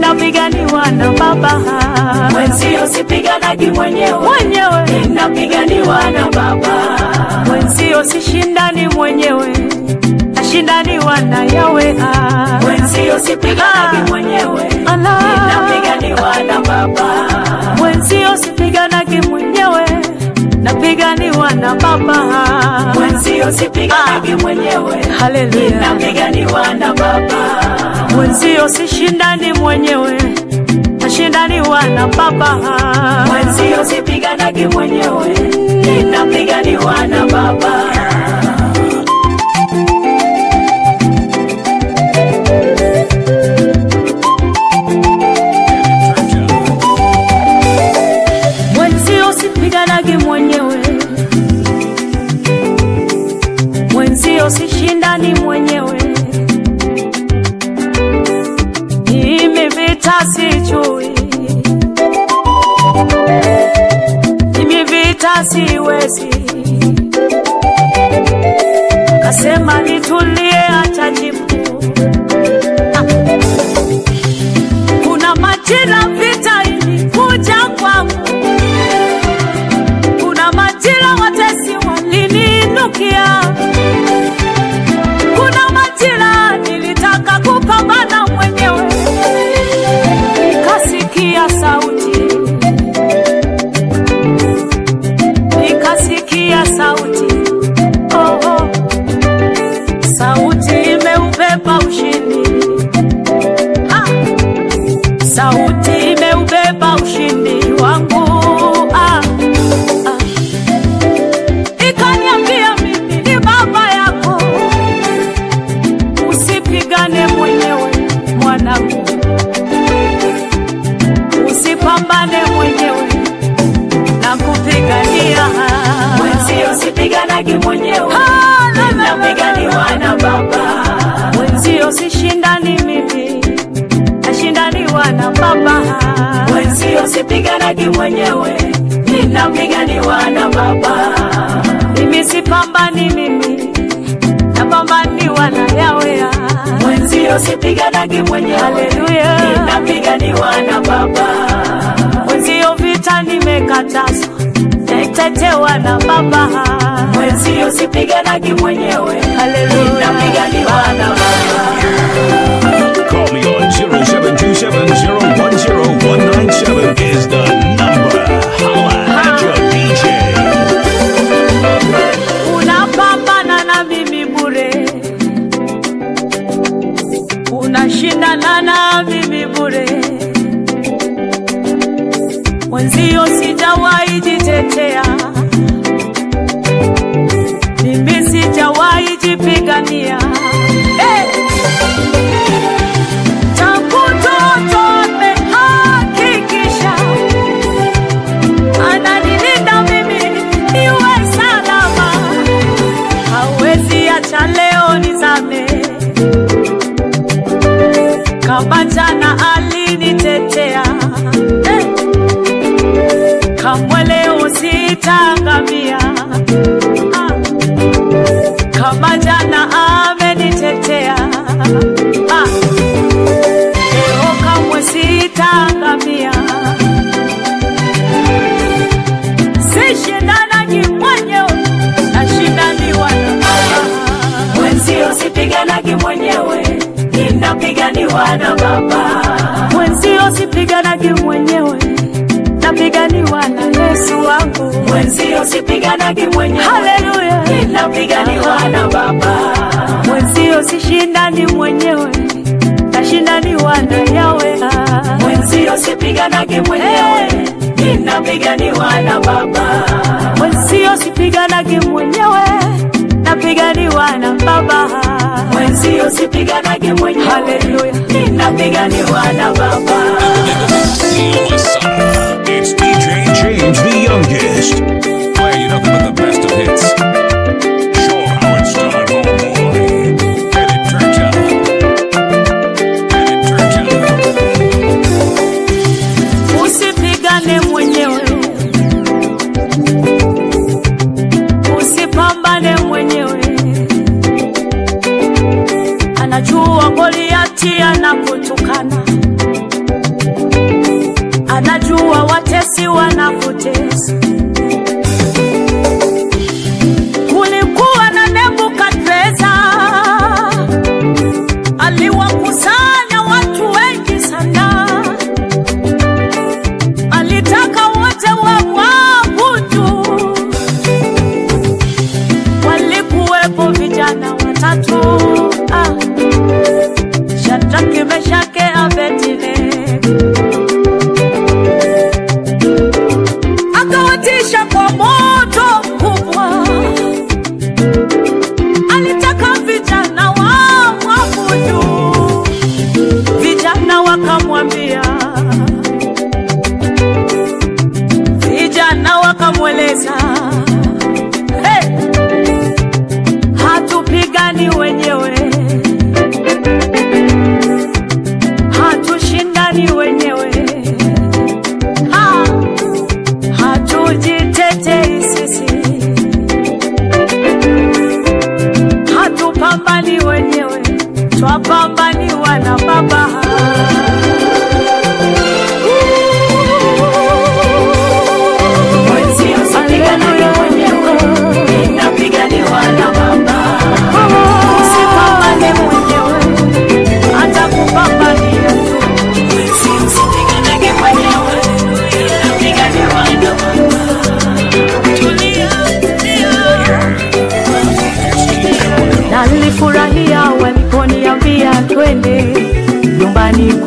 ninapiganiwa na Baba. Mwenzio sipiganagi mwenyewe, Mwenyewe ninapiganiwa na Baba. mwenzio sishindani mwenyewe, nashindaniwa na Yawe. Ah. Mwenzio sipiganagi mwenyewe, Ala. ninapiganiwa na Baba. Mwenzio sipiganagi mwenyewe, napiganiwa na Baba. Mwenzio sipiganagi mwenyewe, Haleluya. ninapiganiwa na Baba. Mwenzio sishindani mwenyewe, nashindaniwa na Baba. Mwenzio sipiganagi mwenyewe, ninapiganiwa na Baba. Mwenzio sipiganagi mwenyewe, mwenzio sishindani mwenyewe. Mimi vita sijui, mimi vita siwezi. Kasema nitulie, atajibu. Ah. Kuna majira vita ilikuja kwangu kuna majira watesi waliniinukia, kuna majira nilitaka kupambana mwenyewe, nikasikia sauti, nikasikia sauti, oh, oh. sauti imeubeba ushindi ah. sauti imeubeba ushindi wangu ah. Ah. ikaniambia mimi ni baba yako, usipigane mwenyewe mwanangu, usipambane mwenyewe na kupigania Mwenzio sipiganagi mwenyewe, Ah, la, la, la, la. ninapiganiwa na Baba. Mwenzio sishindani mimi, nashindaniwa na baba Mwenzio sipiganagi mwenyewe, ninapiganiwa na Baba. mimi sipambani mimi, napambaniwa na Yawe. Mwenzio sipiganagi mwenyewe, Haleluya. ninapiganiwa na Baba. Mwenzio vita nimekatazwa, naitetewa na baba. Mwenzio sipiganagi mwenyewe, Haleluya. ninapiganiwa na Baba. Call me on 0727010197 is the number. Holla at your DJ. unapambana na mimi bure, unashindana na mimi bure. Mwenzio sijawahi jitetea, mimi sijawahi jipigania. Hey! Tangu toto amehakikisha ananilinda mimi niwe salama, hawezi acha leo nizame. Kama jana alinitetea eh, kamwe leo sitaangamia. Ah, kama jana amenitetea ah, leo kamwe sitaangamia. sishindanagi mwenyewe, nashindaniwa na Baba. Mwenzio sipiganagi mwenyewe, ninapiganiwa na Baba. Mwenzio sipiganagi mwenyewe, napiganiwa na Yesu wangu. Mwenzio sipiganagi mwenyewe, Haleluya! ninapiganiwa na Baba. Mwenzio sishindani mwenyewe, nashindaniwa na Yawe. Mwenzio sipiganagi mwenyewe, ninapiganiwa na Baba. Mwenzio sipiganagi mwenyewe, napiganiwa na Baba. Mwenzio sipiganagi mwenyewe, Haleluya! ninapiganiwa na Baba. It's DJ James the youngest. Playing you nothing but the best of hits. Show 'em how it's done, homeboy. And it turns out. And it turns out. Usipigane mwenyewe, usipambane mwenyewe. Anajua Goliati anakutukana,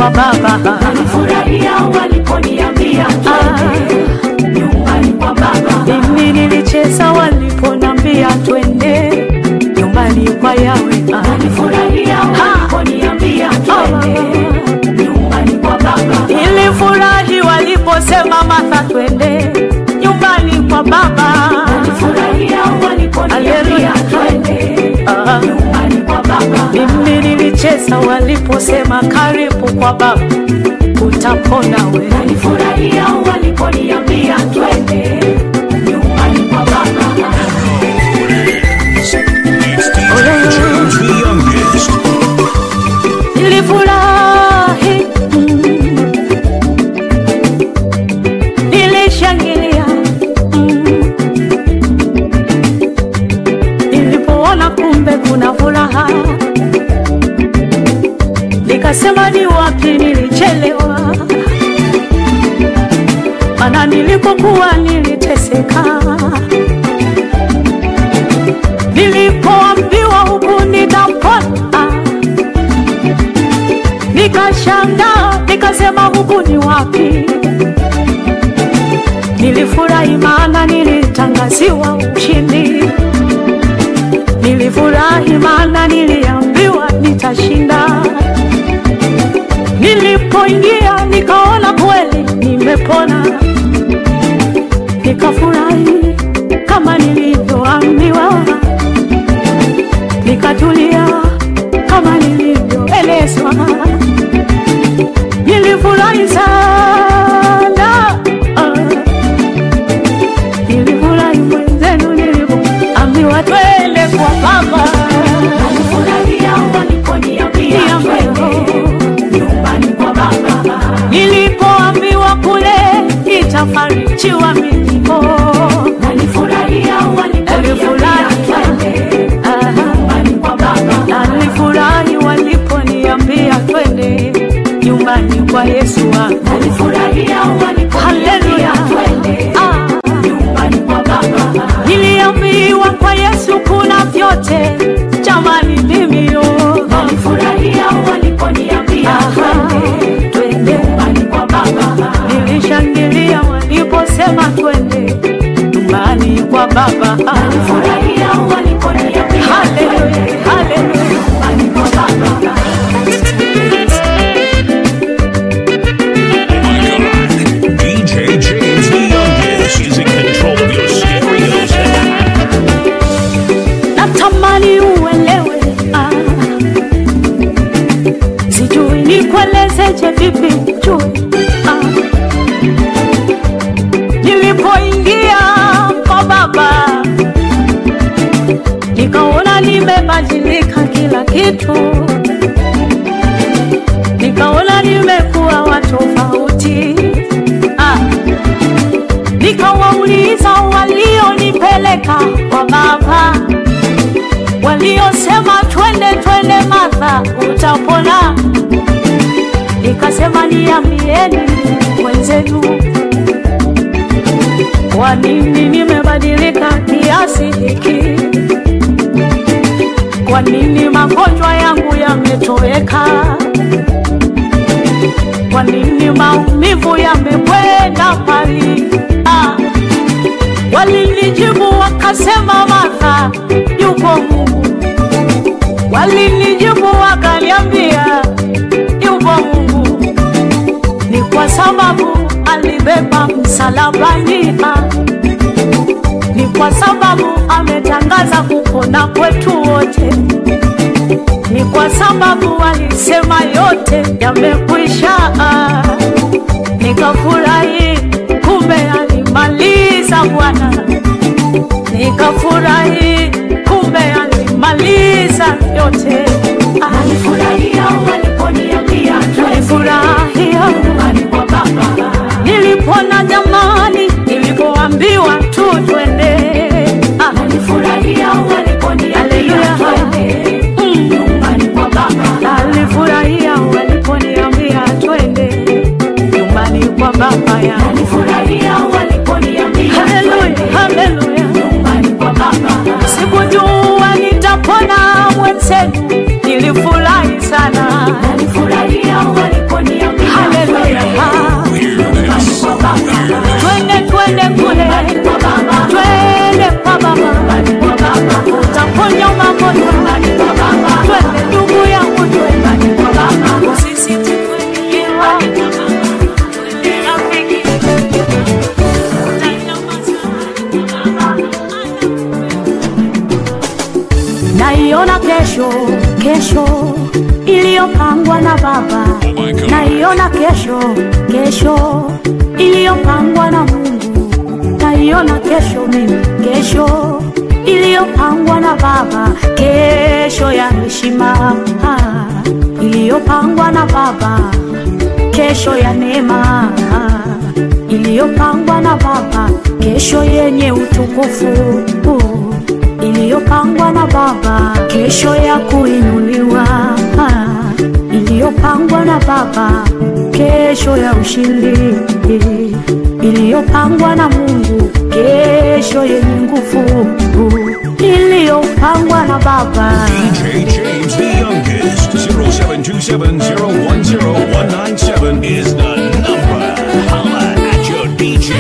kwa baba nilifurahia waliponiambia twende nyumbani kwa baba mimi nilicheza waliponambia twende nyumbani kwa yawe nilifurahia waliponiambia twende nyumbani kwa baba nilifurahi waliposema Martha twende nyumbani kwa baba nilifurahia waliponiambia Haleluya. twende Ah. nyumbani kwa baba mimi nilicheza waliposema karibu kwa baba utapona we nilifurahia waliponiambia twende nyumbani kwa baba It's DJ James the youngest. nilifurahi mm. nilishangilia mm. nilipoona kumbe kuna furaha nikasema ni wapi nilichelewa mana nilipokuwa niliteseka nilipoambiwa huku nitapona nikashangaa nikasema huku ni wapi nilifurahi maana nilitangaziwa ushindi nilifurahi maana niliambiwa nitashinda nilipoingia nikaona kweli nimepona nikafurahi kama nilivyoambiwa nikatulia kama nilivyoelezwa nilifurahi sana ah. nilifurahi mwenzenu nilivyoambiwa twende kwa baba nilifurahia waliponiambia twende nyumbani kwa baba nilipoambiwa kule itafarijiwa milimo nilifurahia waliponiambia twende Aha. nyumbani kwa baba nilifurahi waliponiambia twende nyumbani kwa yesu wangu nilifurahia Haleluya. waliponiambia twende ah. nyumbani kwa baba niliambiwa kwa yesu kuna vyote jamani mimio nilifurahia waliponiambia twende twende nyumbani kwa baba nilishangilia waliposema twende nyumbani kwa baba nilifurahia waliponiambia Haleluya, twende haleluya. nyumbani kwa baba My God. DJ James the youngest is in control of your stereos. natamani uelewe ah. sijui nikuelezeje vipi jui ah. nilipoingia kwa baba nikaona nimebadilika kila kitu nikaona nimekuwa wa tofauti ah. nikawauliza walionipeleka kwa baba waliosema twende twende Martha utapona. Nikasema niambieni wenzenu, kwa nini nimebadilika kiasi hiki? Kwa nini magonjwa yangu yametoweka? Kwa nini maumivu yamekwenda mbali? Ah, walinijibu wakasema, Martha, yupo Mungu. Walinijibu wakaniambia, yupo Mungu. Ni kwa sababu alibeba msalabani, ah. ni kwa sababu ametangaza kupona kwetu wote, ni kwa sababu alisema yote yamekwisha. ah. Nikafurahi, kumbe alimaliza Bwana nikafurahi, kumbe alimaliza yote. Ah, nilifurahia waliponiambia twende Nilifurahia nyumbani kwa baba nilipona jamani, nilipoambiwa tu twende. Ah, nilifurahia waliponiambia Haleluya. twende mm. nyumbani kwa baba Nilifurahia waliponiambia twende nyumbani kwa baba yangu. nilifurahia waliponiambia Haleluya, twende naiona kesho, kesho iliyopangwa na Baba. Oh my God. Naiona kesho, kesho iliyopangwa na Mungu. Naiona kesho mimi, kesho iliyopangwa na Baba, kesho ya heshima ah, iliyopangwa na Baba, kesho ya neema ah, iliyopangwa na Baba, kesho yenye utukufu uh, iliyopangwa na Baba, kesho ya kuinuliwa ah, iliyopangwa na Baba, kesho ya ushindi iliyopangwa na Mungu, kesho yenye nguvu iliyopangwa na Baba. DJ James the youngest. 0727010197 is the number. Holla at your DJ.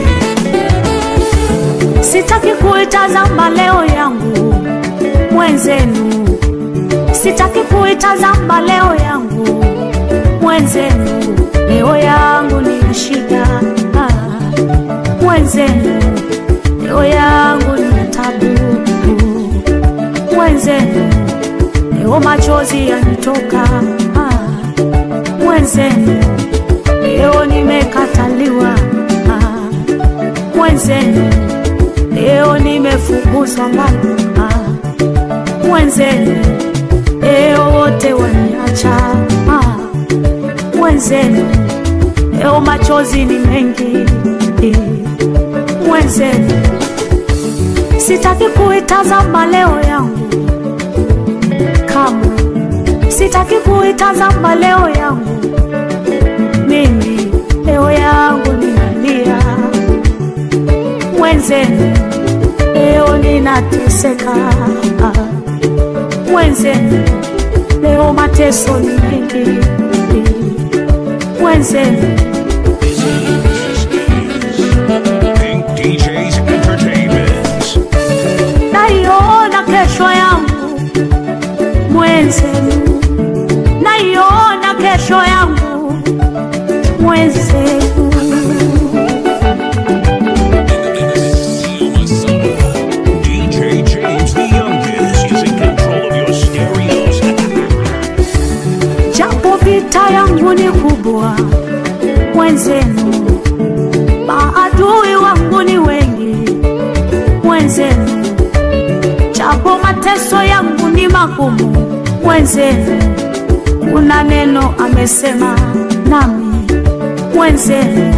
Sitaki kuitazama leo yangu mwenzenu, sitaki kuitazama leo yangu mwenzenu, leo yangu ni ya shida ah, mwenzenu, leo yangu ni ya tabu mwenzenu, leo machozi yanitoka ah, mwenzenu, leo nimekataliwa ah, mwenzenu leo nimefukuzwa mbali ah, mwenzenu leo wote waniacha ah, mwenzenu leo machozi ni mengi eh, mwenzenu sitaki kuitazama leo yangu kamwe sitaki kuitazama leo yangu mimi leo yangu ninalia mwenzenu leo ninateseka mwenzenu leo mateso ni mengi mwenzenu Pink DJs Entertainment. naiona kesho yangu mwenzenu naiona kesho yangu mwenzenu DJ James the youngest is in control of your stereos. japo vita yangu ni kubwa mwenzenu, maadui wangu ni wengi mwenzenu, japo mateso yangu ni magumu mwenzenu, kuna neno amesema nami mwenzenu,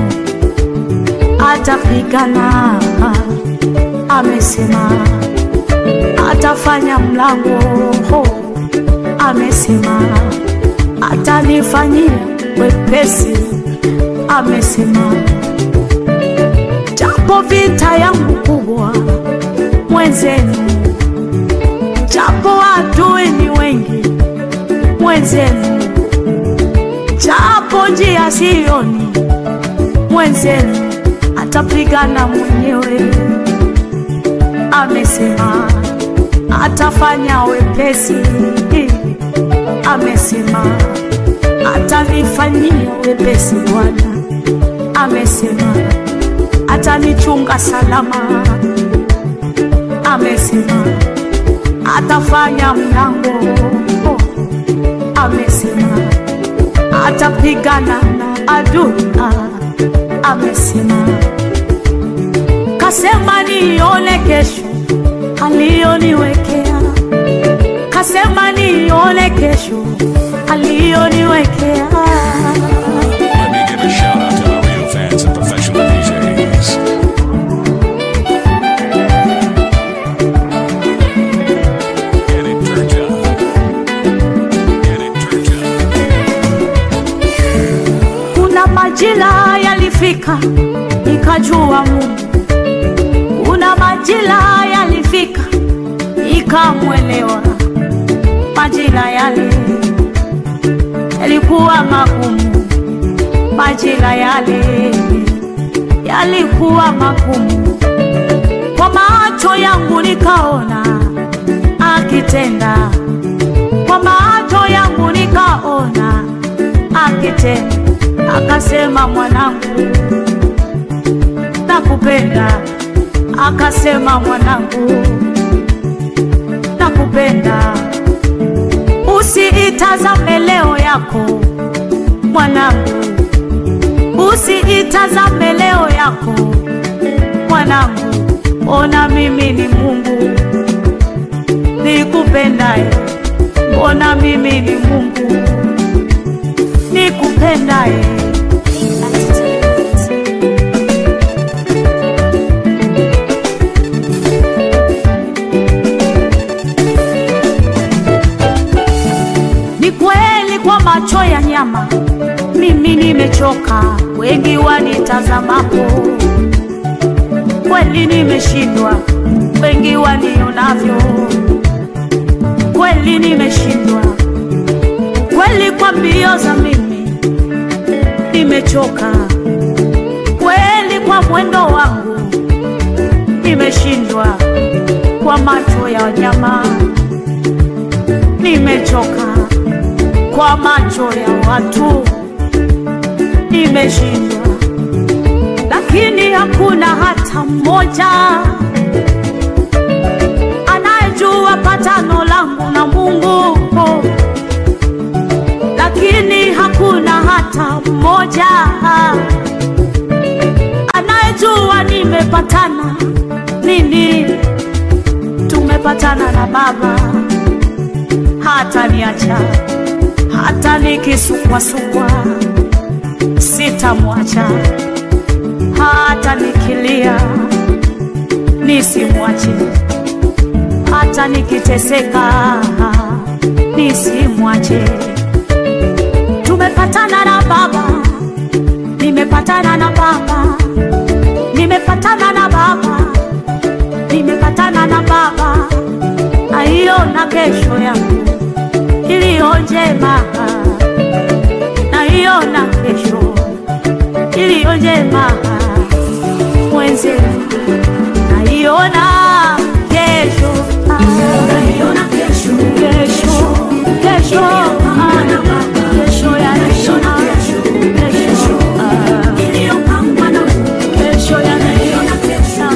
atapigana amesema, atafanya mlango amesema atanifanyia wepesi, amesema. Japo vita yangu kubwa mwenzenu, japo adui ni wengi mwenzenu, japo njia sioni mwenzenu, atapigana mwenyewe, amesema atafanya wepesi amesema atanifanyia wepesi Bwana, amesema atanichunga salama, amesema atafanya mlango, amesema atapigana na adui, amesema kasema nione kesho aliyoniwekea kasema nione kesho aliyoniwekea. Let me give a shout out to the real fans and professional DJs. Get it turned up. Get it turned up. Kuna majira yalifika nikajua Mungu, kuna majira yalifika nikamwelewa. Majira yale yalikuwa magumu, majira yale yalikuwa magumu. Kwa macho yangu nikaona akitenda, kwa macho yangu nikaona akitenda, akasema mwanangu, nakupenda, akasema mwanangu, nakupenda Usiitazame leo yako mwanangu, usiitazame leo yako mwanangu, ona mimi ni Mungu nikupendaye, ona mimi ni Mungu nikupendaye. Ni kweli kwa macho ya nyama mimi nimechoka, wengi wanitazamapo, kweli nimeshindwa, wengi wanionavyo, kweli nimeshindwa, kweli kwa mbio za mimi nimechoka, kweli kwa mwendo wangu nimeshindwa, kwa macho ya nyama nimechoka kwa macho ya watu nimeshindwa, lakini hakuna hata mmoja anayejua patano langu na Mungu, lakini hakuna hata mmoja anayejua nimepatana nini. Tumepatana na Baba hata niacha hata nikisukwasukwa sitamwacha, hata nikilia nisimwache, hata nikiteseka nisimwache. Tumepatana na Baba, nimepatana na Baba, nimepatana na Baba, nimepatana na Baba, aiona kesho yangu iliyo njema, naiona kesho iliyo njema, mwenzenu naiona kesho, Naiona kesho, kesho, kesho, ah, kesho ya heshima, kesho, ah, iliyopangwa na Mungu. kesho ya Naiona kesho,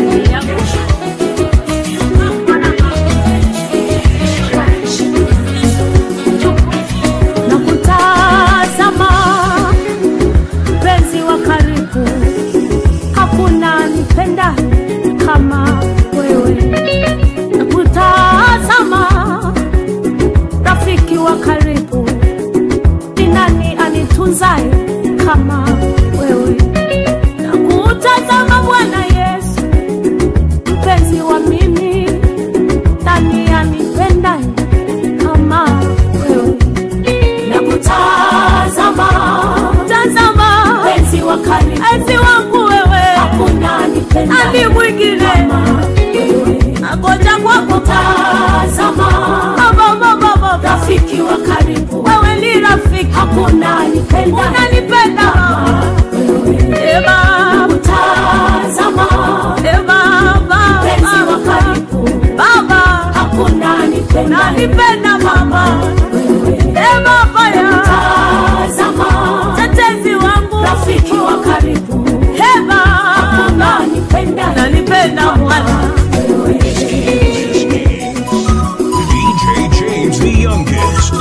na kutazama mpenzi wa karibu, hakuna nipenda kama wewe. Na kutazama rafiki wa karibu, ni nani anitunzaye kama wewe? Na kutazama Bwana Yesu, mpenzi wa mimi, nani anipendaye kama wewe? na kutazama Tazama mpenzi wa karibu, enzi wangu wewe, hakuna nipenda ani mwingine kama wewe. agoja kwako Tazama baba baba baba, rafiki wa karibu, wewe ni rafiki, hakuna nipenda unanipenda kama wewe. e baba Tazama e baba mpenzi wa baba karibu, baba, hakuna nipenda unanipenda mama wewe. e baba ya Tazama tetezi wangu rafiki wa karibu, e baba, hakuna nipenda unanipenda mwana DJ James the youngest.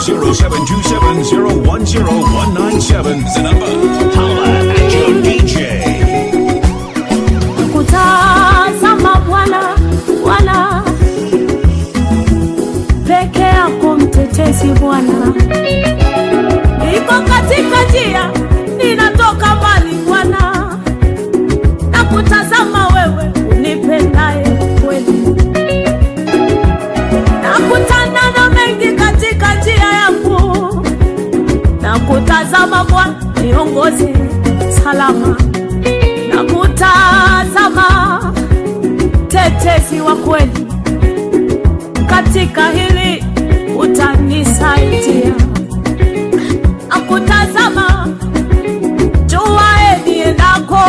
0727010197 is the number. Holla at your DJ. kutazama Bwana, Bwana peke yako mtetezi Bwana, niko katika njia ninatoka mbali Bwana, na kutazama wewe unipendaye kweli, na kutana na mengi katika njia yangu, na kutazama Bwana niongoze salama na kutazama tetezi wa kweli katika hili utanisaidia, na kutazama jua niendako,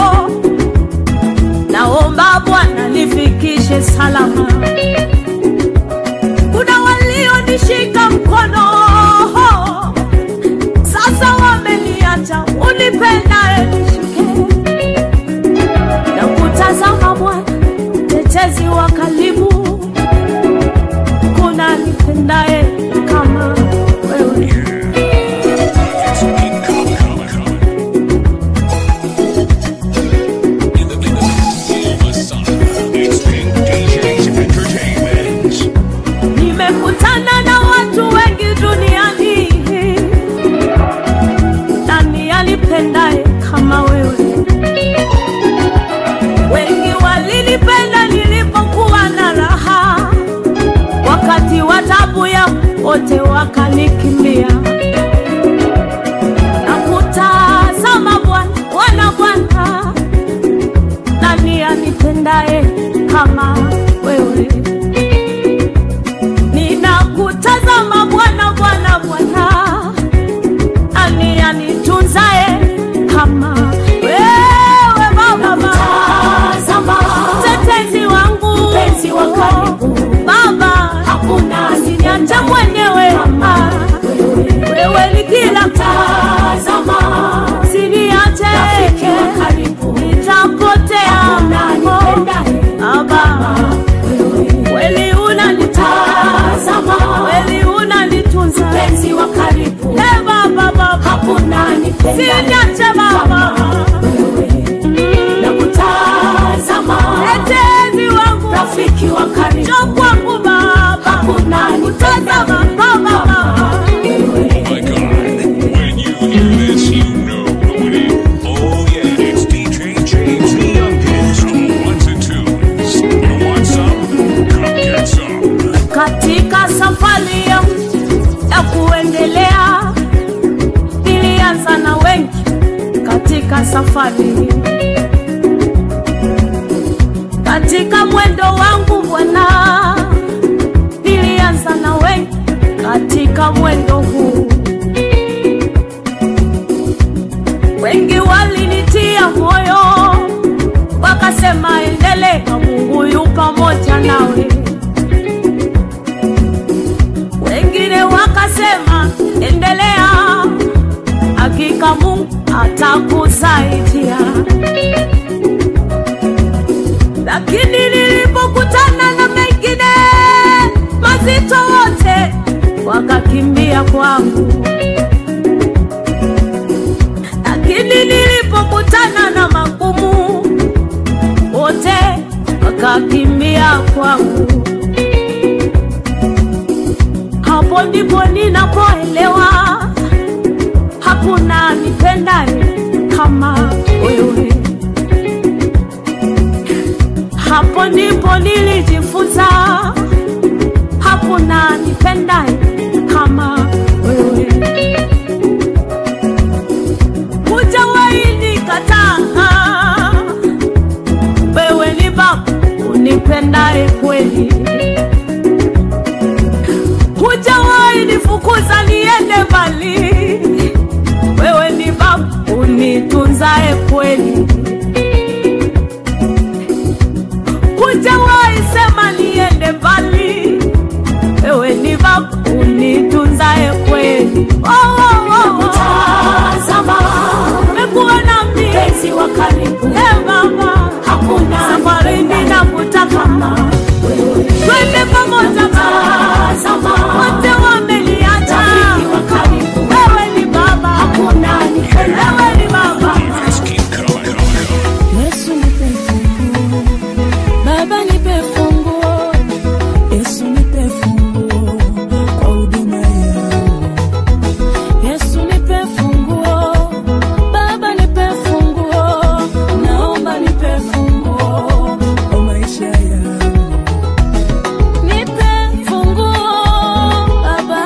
naomba Bwana nifikishe salama. Kuna walionishika mkono sasa wameniacha, unipendaye nishike na kutazama Bwana, tetezi wa karibu, kuna nipendaye kama wewe. wakakimbia na kutazama Bwana, Bwana, Bwana, nani anipendaye kama wewe? Ninakutazama Bwana, Bwana, Bwana, nani anitunzaye kama wewe Baba, Tazama mtetezi wangu, mpenzi wa karibu, Baba, hakuna usiniache mwenyewe, ah, wewe ni kila Tazama usiniache, rafiki wa karibu, nitapotea hakuna anipendaye Baba, kweli unanitazama, Tazama kweli unanitunza, mpenzi wa karibu, Eh, Baba, Baba, hakuna anipendaye usiniache Baba, na kutazama mtetezi wangu, rafiki wa karibu, njoo kwangu Baba, hakuna tazama anipendaye Baba, Baba. My God, when you hear this, you know who it is. Oh yeah, it's DJ James the youngest. Ones and twos. You want some? Come get some. katika safari yangu ya kuendelea nilianza na wengi katika safari katika mwendo wangu bwana nilianza na wengi katika mwendo huu wengi walinitia moyo wakasema endelea mungu yu pamoja nawe wengine wakasema endelea, hakika Mungu atakusaidia. Lakini nilipokutana na mengine mazito, wote wakakimbia kwangu. Lakini nilipokutana na magumu, wote wakakimbia kwangu hapo ndipo ninapoelewa hakuna nipendaye kama wewe. Hapo ndipo nilijifunza hakuna nipendaye kama wewe. Hujawahi nikataa, wewe ni Baba unipendaye kweli hujawahi nifukuza niende mbali, wewe ni Baba unitunzae kweli. Hujawahi sema niende mbali, wewe ni Baba unitunzae kweli. Oh, oh, oh, oh. Tazama Umekuwa nami mpenzi wa karibu, eh, Baba, hakuna safari anipendaye ninakutaka kama wewe. twende pamoja Baba, Tazama wote wameniacha, rafiki wa karibu, wewe ni Baba, hakuna anipendaye wewe ni Baba. Just keep coming, coming, coming. Yesu nipe funguo, Baba nipe funguo, Yesu nipe funguo kwa huduma yangu. Yesu nipe funguo, Baba nipe funguo, naomba nipe funguo kwa maisha yangu. Nipe funguo Baba,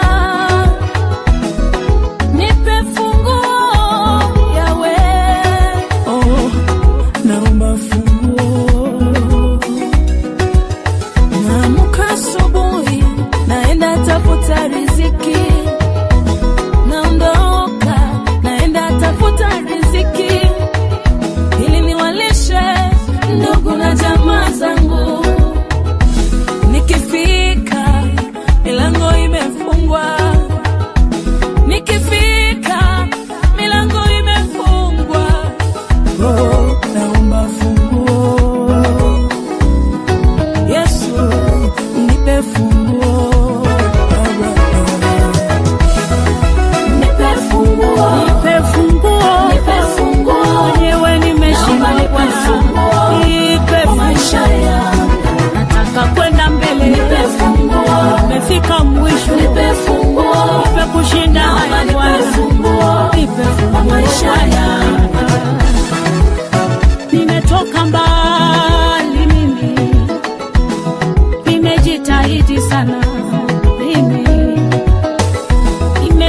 nipe funguo Yawe, oh naomba funguo. Naamka asubuhi, naenda tafuta riziki, naondoka, naenda tafuta riziki ili niwalishe ndugu na jamaa zangu. Nikifika milango imefungwa, nikifika milango imefungwa Oh, naomba funguo. Yesu, nipe funguo. nipe funguo, Nipe funguo, nipe funguo mwenyewe nimeshindwa Naomba nipe Bwana, funguo nipe kwa maisha funguo. yangu, Nataka kwenda mbele, nipe funguo, nimefika mwisho, nipe funguo, nipe kushinda Naomba haya nipe Bwana, funguo nipe kwa funguo maisha yangu. Nimetoka mbali mimi, nimejitahidi sana mimi,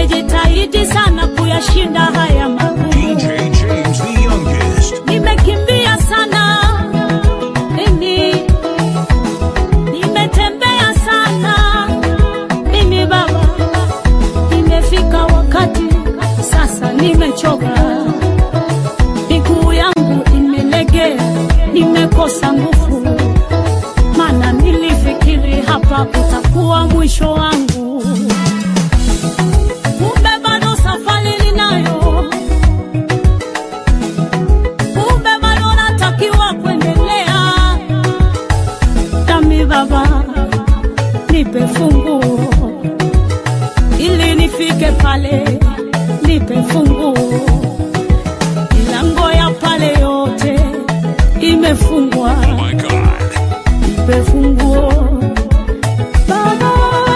mwisho wangu, kumbe bado safari ninayo, kumbe bado natakiwa kuendelea. Nami Baba, nipe funguo ili nifike pale, nipe funguo. Milango ya pale yote imefungwa, Oh my God. nipe funguo Baba.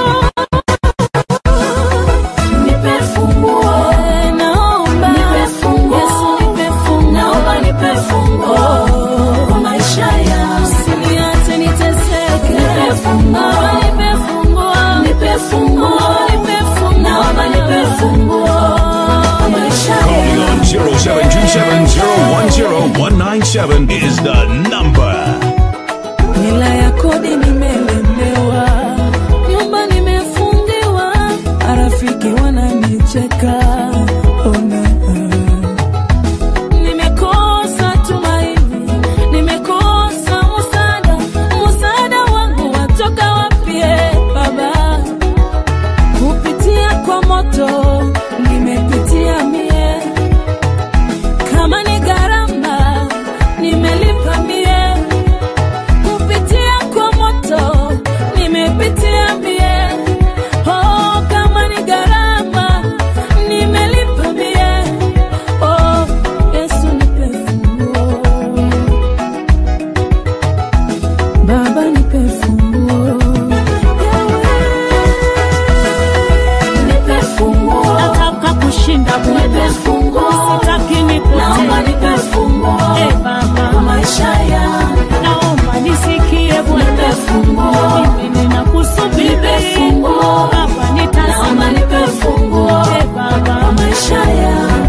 Nipe funguo. Naomba Nipe funguo. Yesu, nipe funguo. Naomba nipe funguo kwa maisha yangu. Usiniache niteseke. Nipe funguo. Baba, nipe funguo. Nipe funguo. Nipe funguo. Naomba nipe funguo kwa maisha Call me yangu. on 0727010197 is the number. hela ya kodi nimelemewa, nyumba nimefungiwa, marafiki wananicheka. Ona, nimekosa tumaini, nimekosa msaada. Msaada wangu watoka wapi, eh, Baba? Kupitia kwa moto nimepitia mie, kama ni gharama nimelipa mie kupitia kwa moto nimepitia mie, oh, kama ni gharama nimelipa mie, oh, Yesu nipe funguo, Baba nipe funguo, Nipe funguo. nataka kushinda Nipe Bwana, funguo. sitaki Naomba nipotee. nipe funguo Eh, kwa Baba, maisha yangu. naomba nisikie Nipe Bwana, funguo. mimi ninakusubiri Nipe funguo. Baba, Naomba nitazame nipe funguo Eh, Baba, kwa maisha yangu.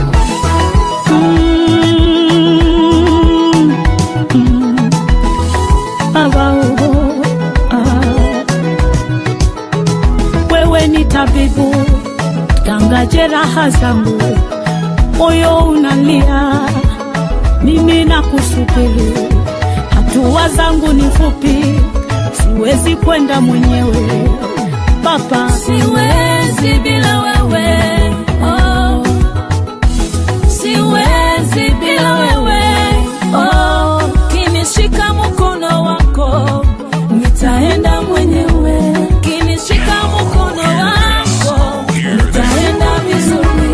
Baba, oh, ah. Wewe ni tabibu, tanga jeraha zangu, moyo unalia, mimi nakusubiri, hatua zangu ni fupi, siwezi kwenda mwenyewe Baba, siwezi bila wewe oh. siwezi bila wewe oh, kinishika mkono wako nitaenda mwenyewe, kinishika mkono wako nitaenda vizuri.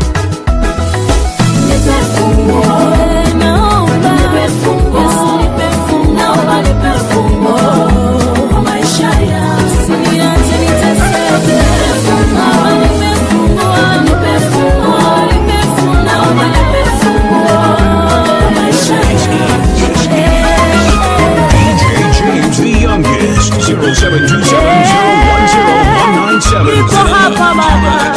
Nipe funguo. Naomba Nipe funguo. Yesu, nipe funguo. Naomba nipe funguo kwa maisha yangu. Usiniache niteseke. Baba, nipe funguo. Nipe funguo. Nipe funguo. Naomba nipe funguo kwa maisha yangu. DJ James the youngest. 0727010197. Niko hapa Baba.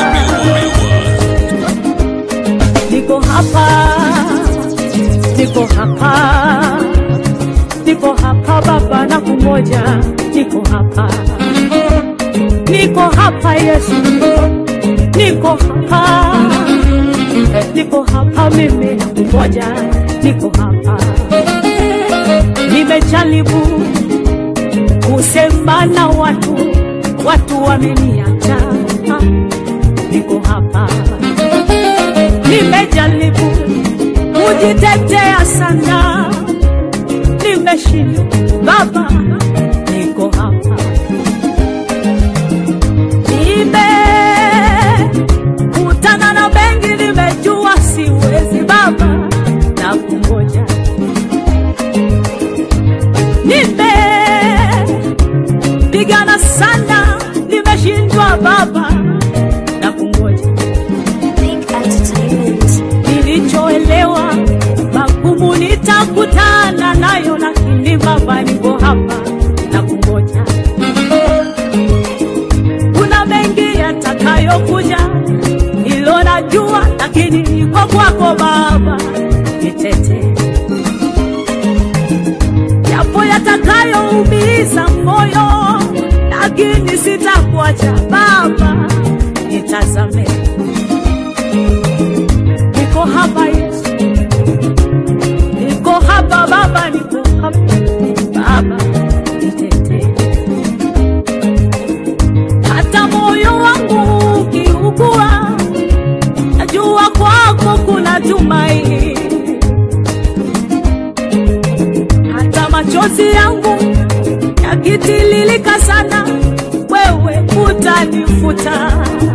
Niko hapa, niko hapa, niko hapa Baba na kungoja, niko hapa, niko hapa Yesu, niko hapa, niko hapa mimi na kungoja, niko hapa, nimejaribu kusema na watu, watu wameniacha, niko hapa nimejaribu kujitetea sana, nimeshindwa. Baba, niko hapa, nimekutana na mengi, nimejua siwezi Baba na kungoja, nimepigana sana, nimeshindwa Baba na kungoja nilichoelewa magumu nitakutana nayo, lakini Baba niko hapa na kungoja. Kuna mengi yatakayokuja, hilo najua, lakini niko kwako Baba, nitete yapo yatakayoumiza moyo, lakini sitakuacha Baba, nitazame niko hapa Yesu, niko hapa Baba, niko hapa Baba, nitetee. sana, wewe utanifuta.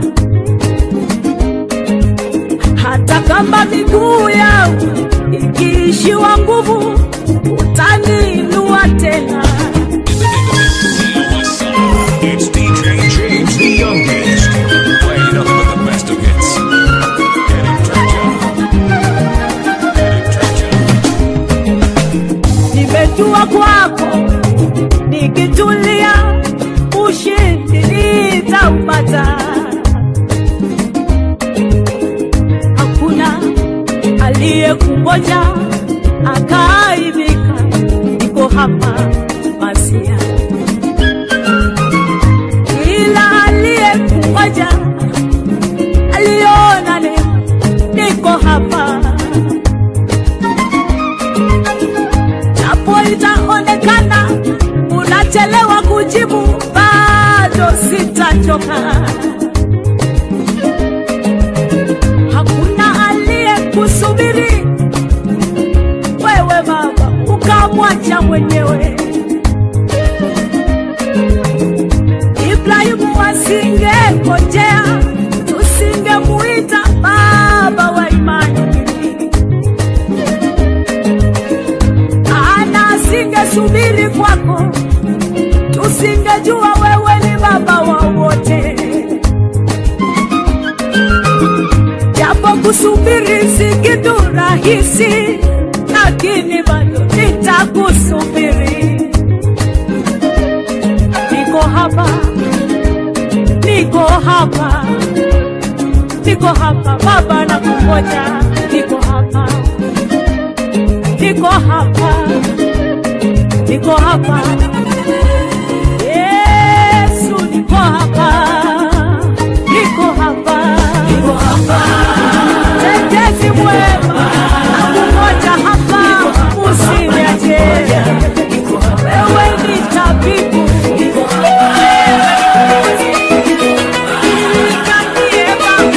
Hata kama miguu yangu ikiishiwa nguvu, utaniinua tena. It's DJ James the youngest. Playing nothing but the best of hits. Get it, Treasure. Get it, Treasure. Nimetua kwako nikitulia, ushindi nitaupata. Hakuna aliyekungoja akaaibika, niko hapa Masia. Ila aliyekungoja aliona neema, niko hapa japo itaonekana unachelewa kujibu, bado sitachoka. Hakuna aliyekusubiri wewe Baba, ukamwacha mwenyewe. Ibrahimu asingengojea, tusingemuita baba wa imani. ana asingesubiri kwako, tusingejua wewe ni baba wa wote. Japo kusubiri si kitu rahisi, lakini bado nitakusubiri. Niko hapa, niko hapa, niko hapa Baba, nakungoja, niko hapa niko hapa, niko hapa. Yesu, niko hapa, niko hapa, niko hapa. Tetezi mwema, nakungoja hapa, usiniache. Wewe ni tabibu, Nikanie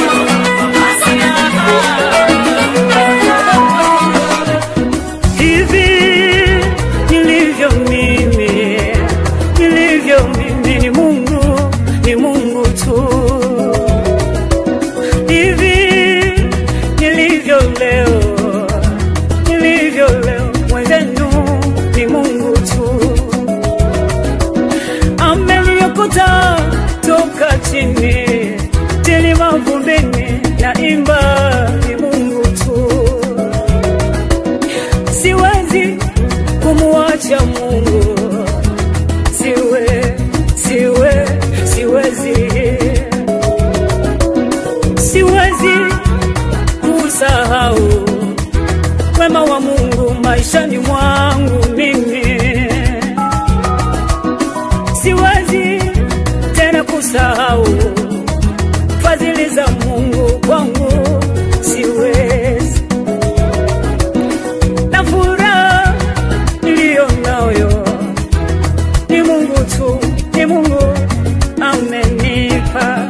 Baba, hivi nilivyo mimi, nilivyo mimi ni Mungu, ni Mungu tu. Hivi nilivyo leo, nilivyo leo, mwenzenu ni Mungu tu. Ameniokota toka chini, chini mavumbini, naimba ni Mungu tu siwezi kumwacha Mungu, siwe siwe siwezi siwezi kusahau wema wa Mungu maishani mwangu mimi, siwezi tena kusahau fadhili za Mungu kwangu, siwezi na furaha niliyo nayo ni Mungu tu, ni Mungu amenipa.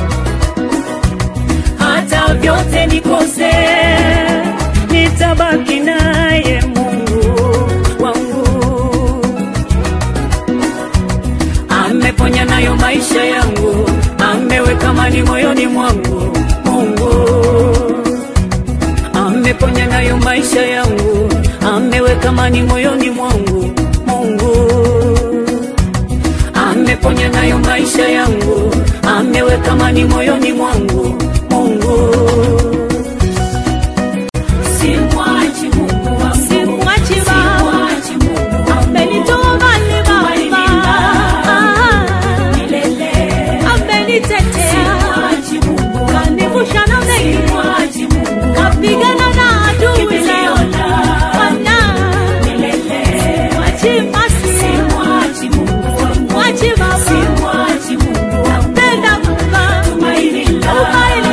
Hata vyote nikose, nitabaki naye Mungu wangu. Ameponya nayo maisha yangu, ameweka amani moyoni mwangu Mungu ameponya nayo maisha yangu, ameweka amani moyoni mwangu Mungu. Ameponya nayo maisha yangu, ameweka amani moyoni mwangu Mungu. Simwachi Mungu wangu, Simwachi Baba, simwachi Mungu wangu, amenitoa mbali Baba, milele. amenitetea, Simwachi Mungu wangu, kanivusha na mengi, simwachi Mungu wangu, kapigana na adui Kimbilio zangu. la Bwana, milele. mwachi Masia, Simwachi Mungu wangu, mwachi Baba, simwachi Mungu wangu, napenda Baba, tumaini la tumaini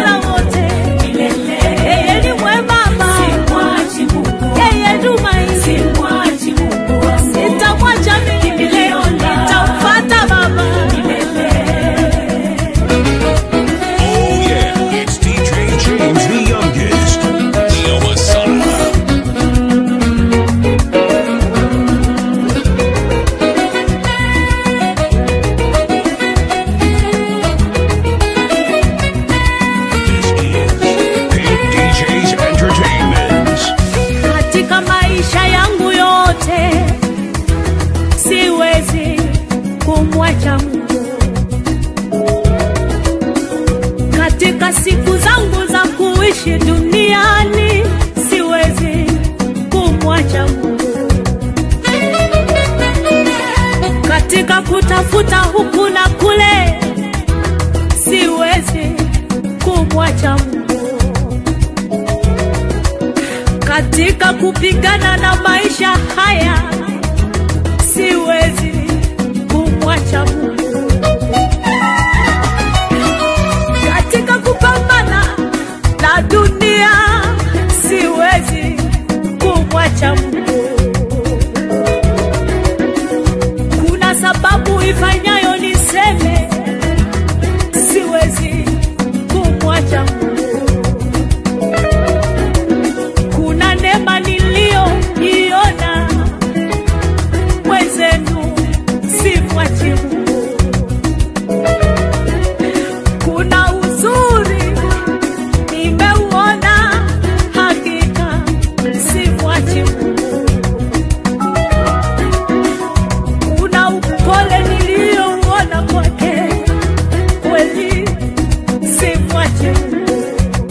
amenitafuta huku na kule, siwezi kumwacha Mungu katika kupigana na maisha haya, siwezi kumwacha Mungu katika kupambana na dunia, siwezi kumwacha Mungu. Kuna sababu ifanyayo niseme siwezi kumwacha Mungu. Kuna neema niliyoiona mwenzenu, simwachi Mungu. Kuna uzuri nimeuona, hakika simwachi Mungu. Kuna upole niliyouona kwake, kweli simwachi Mungu.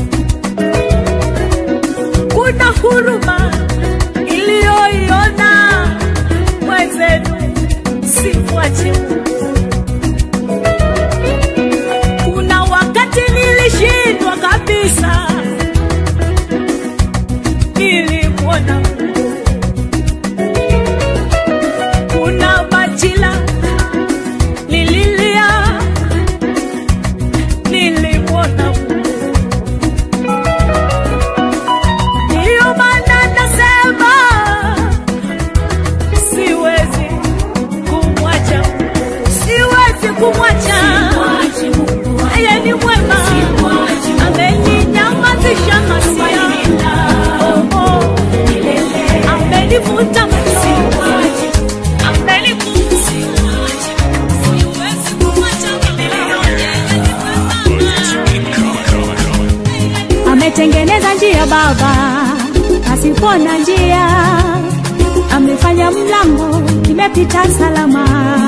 Kuna huruma iliyoiona mwenzenu, simwachi Mungu. Kuna wakati nilishindwa kabisa, nilimwona Mungu. Kuna majira nililia, nilimwona Mungu. Ndiyo maana nasema siwezi kumwacha Mungu, siwezi kumwacha. Yeye ni mwema, ameninyamazisha masia, Oh, oh. amenivuta machozi, amenivuta. Siwezi kumwacha ametengeneza njia Baba pasipo na njia, amefanya mlango imepita salama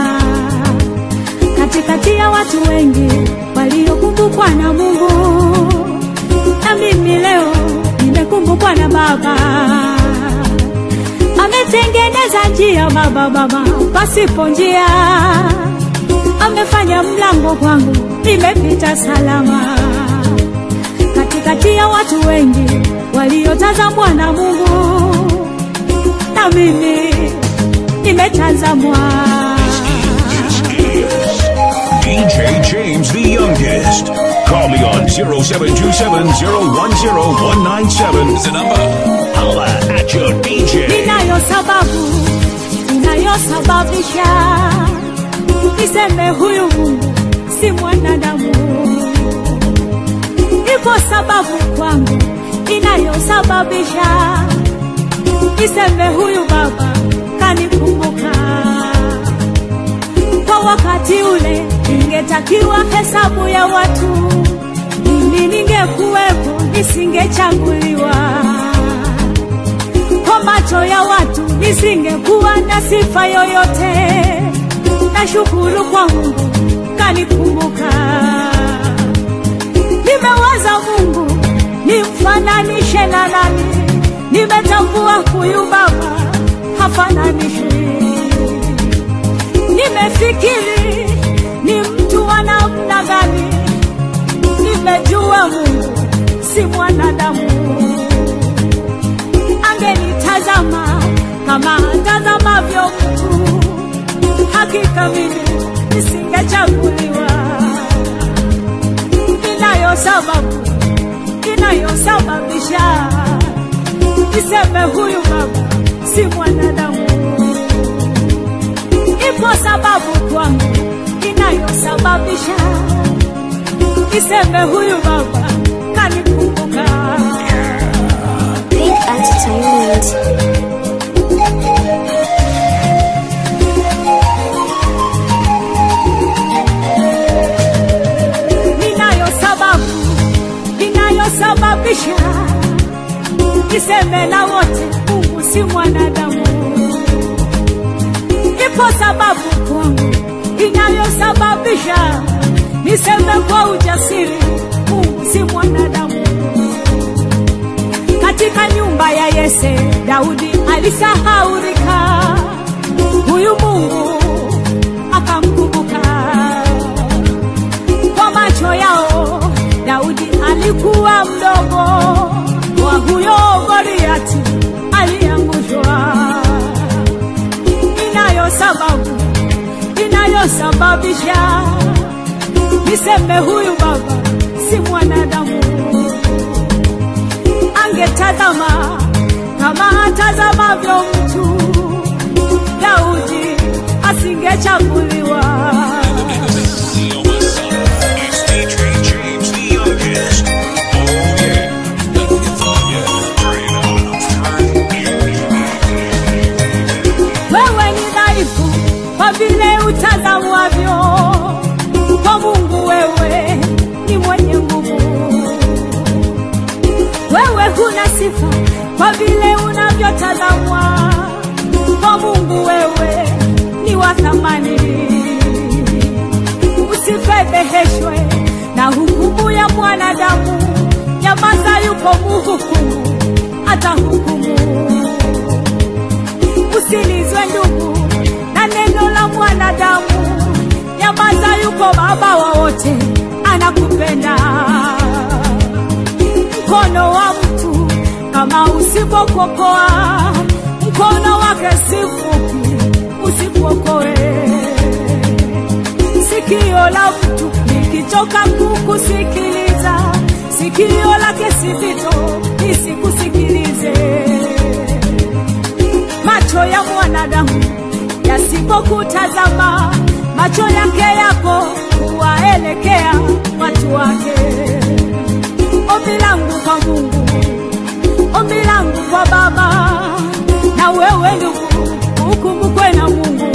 katikati ya watu wengi waliokumbukwa na Mungu, na mimi leo nimekumbukwa na Baba. Ametengeneza njia Baba, Baba pasipo njia, amefanya mlango kwangu nimepita salama katikati ya watu wengi waliotazamwa na Mungu, na mimi nimetazamwa. DJ James the youngest. Call me on 0727010197 is the number. Holla at your DJ. Ninayo sababu inayosababisha niseme huyu Mungu si mwanadamu. Ipo sababu kwangu inayosababisha niseme huyu Baba kanikumbuka. Kwa wakati ule ingetakiwa hesabu ya watu, mimi ningekuwepo, nisingechaguliwa kwa macho ya watu nisingekuwa na sifa yoyote. Nashukuru kwa Mungu kanikumbuka. Nimewaza Mungu nimfananishe na nani, nimetambua huyu Baba hafananishwi. Nimefikiri ni mtu wa namna gani, nimejua Mungu si mwanadamu angenitazama kama atazamavyo mtu, hakika mimi nisingechaguliwa. Inayo sababu inayosababisha niseme huyu baba si mwanadamu. Ipo sababu kwangu inayosababisha niseme huyu baba kanikumbuka. Big Entertainment. ninayo sababu inayosababisha niseme na wote Mungu si mwanadamu. Ipo sababu kwangu inayosababisha niseme kwa ujasiri Mungu si mwanadamu. Katika nyumba ya Yese Daudi alisahaurika, huyu Mungu akamkumbuka alikuwa mdogo wa huyo Goliati aliangushwa. Inayo sababu inayosababisha niseme huyu baba si mwanadamu. Angetazama kama atazamavyo mtu, Daudi asingechaguliwa. It's DJ James the youngest. Oh yeah. Yeah. Turn it on. wewe ni dhaifu kwa vile utazamwavyo kwa Mungu, wewe ni mwenye nguvu. Wewe huna sifa kwa vile unavyotazamwa kwa Mungu, wewe ni wa thamani. Usifedheheshwe na hukumu ya mwanadamu, nyamaza, yuko muhukumu, atahukumu usilizwe ndugu na neno la mwanadamu. Nyamaza, yuko baba wa wote, anakupenda. Mkono wa mtu kama usipokokoa, mkono wake si mfupi, usipokoe. Sikio la mtu likichoka kukusikiliza, sikio lake si zito, lisikusikilize macho ya mwanadamu yasipokutazama, macho yake yako kuwaelekea watu wake. Ombi langu kwa Mungu, ombi langu kwa Baba, na wewe ndugu, ukumbukwe na Mungu.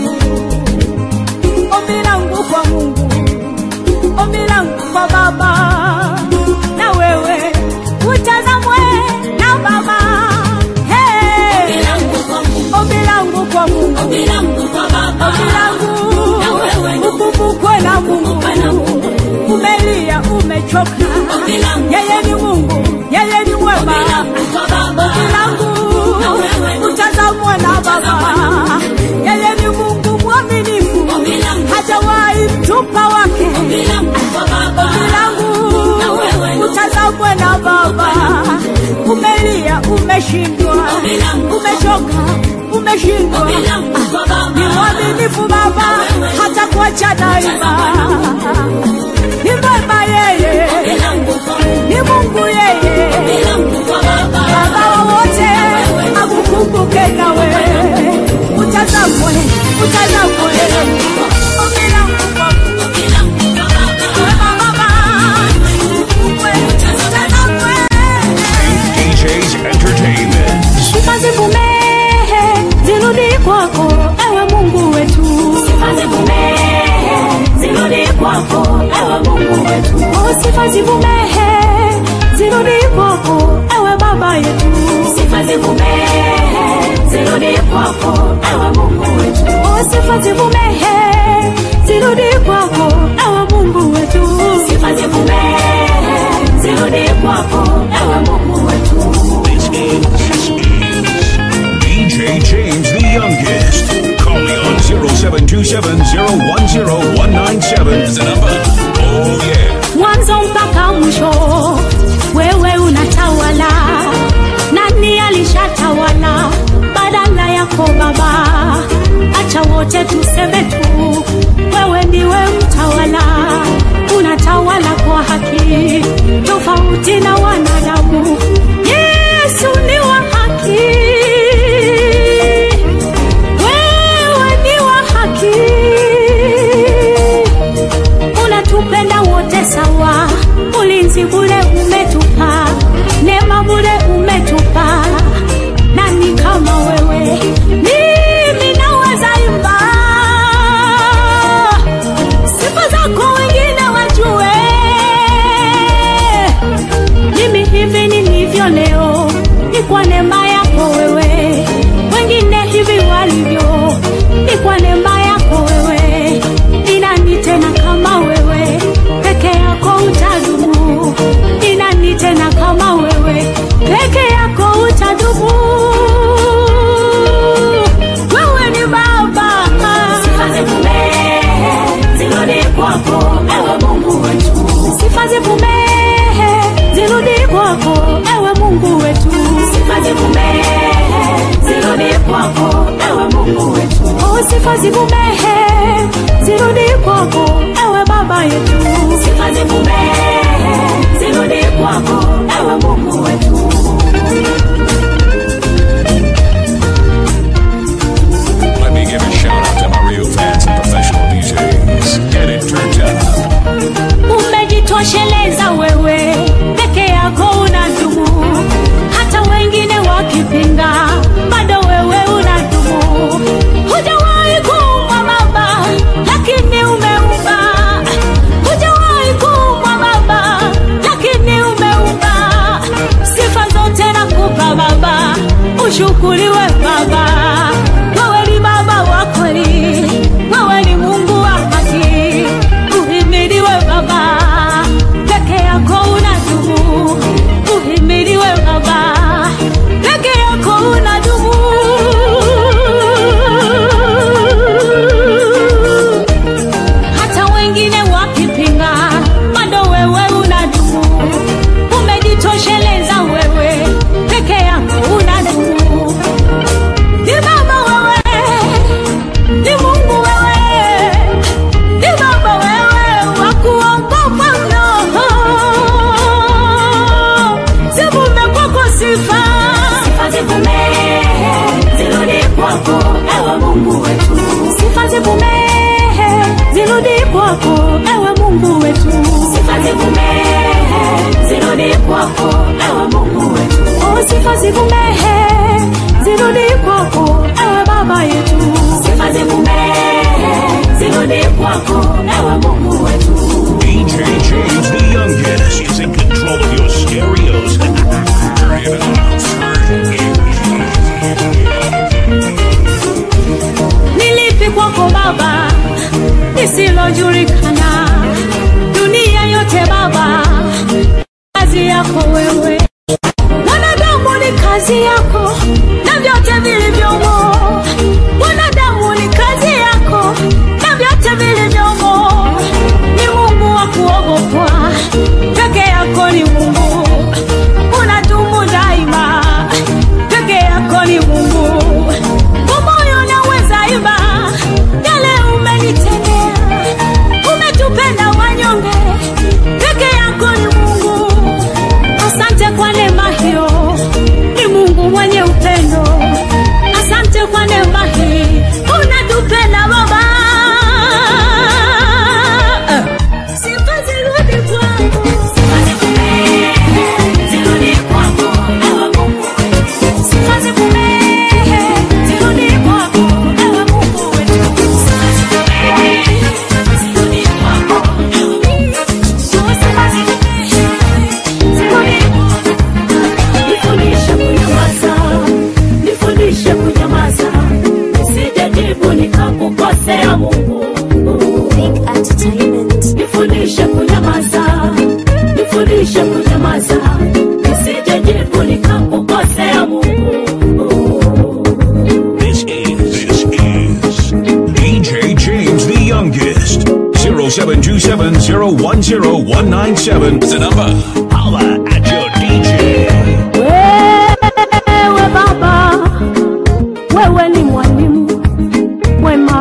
Ombi langu kwa Mungu, ombi langu kwa Baba, na wewe utazamwe na Baba. Hey! Ombi langu kwa Mungu, ombi langu ukumbukwe na Mungu. Umelia, umechoka, yeye ni Mungu, yeye ni mwema. Ombi langu utazamwe na Baba, yeye ni Mungu mwaminifu, hajawahi mtupa wake. Ombi langu utazamwe na Baba, umelia, umeshindwa, umechoka, umeshindwa ni mwaminifu Baba, hata kuacha daima. Ni mwema yeye, ni Mungu yeye, Baba wa wote, akukumbuke nawe, utazamwe, utazamwe. Ombi langu kwa mwema Baba, ukumbukwe, utazamwe. DJ's Entertainment. Sifa zivumehe zirudi kwako, ewe Mungu wetu. Oh, sifa zivumehe zirudi kwako, ewe Baba yetu. Oh, sifa zivumehe zirudi kwako, ewe Mungu wetu. This is, this is DJ James the youngest. Call me on 0727 010 197 is the number. Oh yeah. mwanzo mpaka mwisho, wewe unatawala. Nani alishatawala badala yako Baba? Acha wote tuseme tu, wewe ndiwe mtawala, unatawala kwa haki, tofauti na wanadamu. Yesu ni wa haki, wewe ni wa haki sifa zivumehe zirudi kwako ewe baba yetu sifa zivumehe zirudi kwako ewe mungu wetu Let me give a shout out to my real fans and professional DJs. Get it turned up. umejitosheleza wewe peke yako unadumu hata wengine wakipinga bado wewe unadumu hujawahi kuumwa baba lakini umeumba hujawahi kuumwa baba lakini umeumba sifa zote nakupa baba ushukuriwe baba wewe ni baba wa kweli wewe ni mungu wa haki uhimiliwe baba peke yako unadumu uhimiliwe baba peke yako unadumu hata wengine wakipinga bado wewe unadumu umejitosheleza wewe peke yako unadumu ni baba wewe ni mungu wewe ni baba wewe wa kuogopa mno zivume kwako sifa sifa zivumehe zirudi kwako ewe mungu wetu sifa zivumehe zirudi kwako ewe mungu wetu sifa zivumehe zirudi kwako ewe mungu wetu o sifa zivumehe zirudi kwako ewe baba yetu sifa zivumehe zirudi kwako ewe mungu wetu DJ James the youngest is in control of your stereos. Turn it nilipi kwako baba lisilojulikana dunia yote baba kazi yako wewe wanadamu ni kazi yako na vyote vilivyomo wanadamu ni kazi yako na vyote vilivyomo ni mungu wa kuogopwa peke yako ni mungu unadumu daima peke yako ni mungu kwa moyo naweza iba yale umenitendea umetupenda wanyonge peke yako ni mungu asante kwa neema hiyo ni mungu mwenye upendo asante kwa neema hii unatupenda baba sifa zirudi kwako sifa zivumehe zirudi kwako ewe mungu wetu sifa zivumehe zirudi kwako ewe mungu wetu sifa zivumehe zirudi kwako ewe mungu nifundishe kunyamaza nifundishe kunyamaza nisijejibu nikakukosea mungu nifundishe kunyamaza nifundishe kunyamaza nisijejibu nikakukosea mungu This is this is DJ James the youngest. 0727010197 is the number. Holla at your DJ. wewe baba wewe ni mwalimu mwema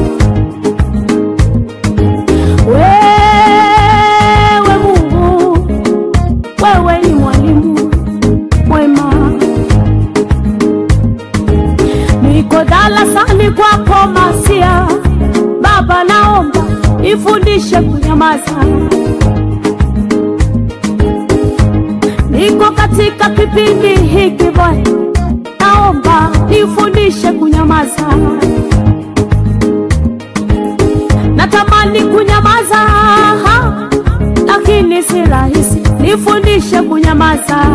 wewe mungu wewe ni mwalimu mwema niko darasani kwako masia baba naomba ifundishe kunyamaza niko katika kipindi hiki Bwana, naomba nifundishe kunyamaza. Natamani kunyamaza, lakini si rahisi. Nifundishe kunyamaza.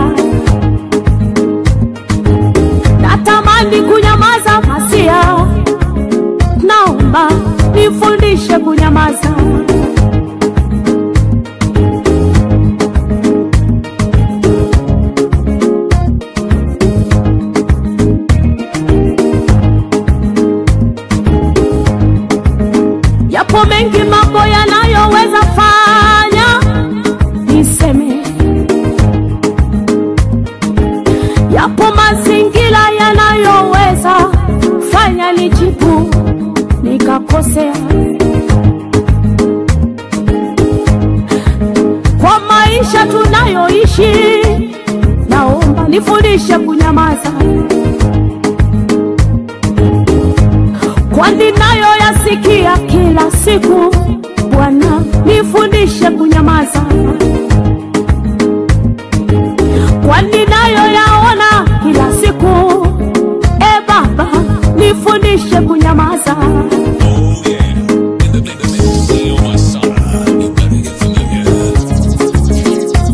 Natamani kunyamaza, Masia, naomba nifundishe kunyamaza. yapo mengi mambo yanayoweza fanya niseme, yapo mazingira yanayoweza fanya nijibu nisikukosea. Kwa maisha tunayoishi, naomba nifundishe kunyamaza, kwani nayo yasikia kila siku. Bwana nifundishe kunyamaza, kwani nayo yaona kila siku. E Baba, nifundishe kunyamaza. Oh yeah. In the name of Neo Masada, you better get familiar.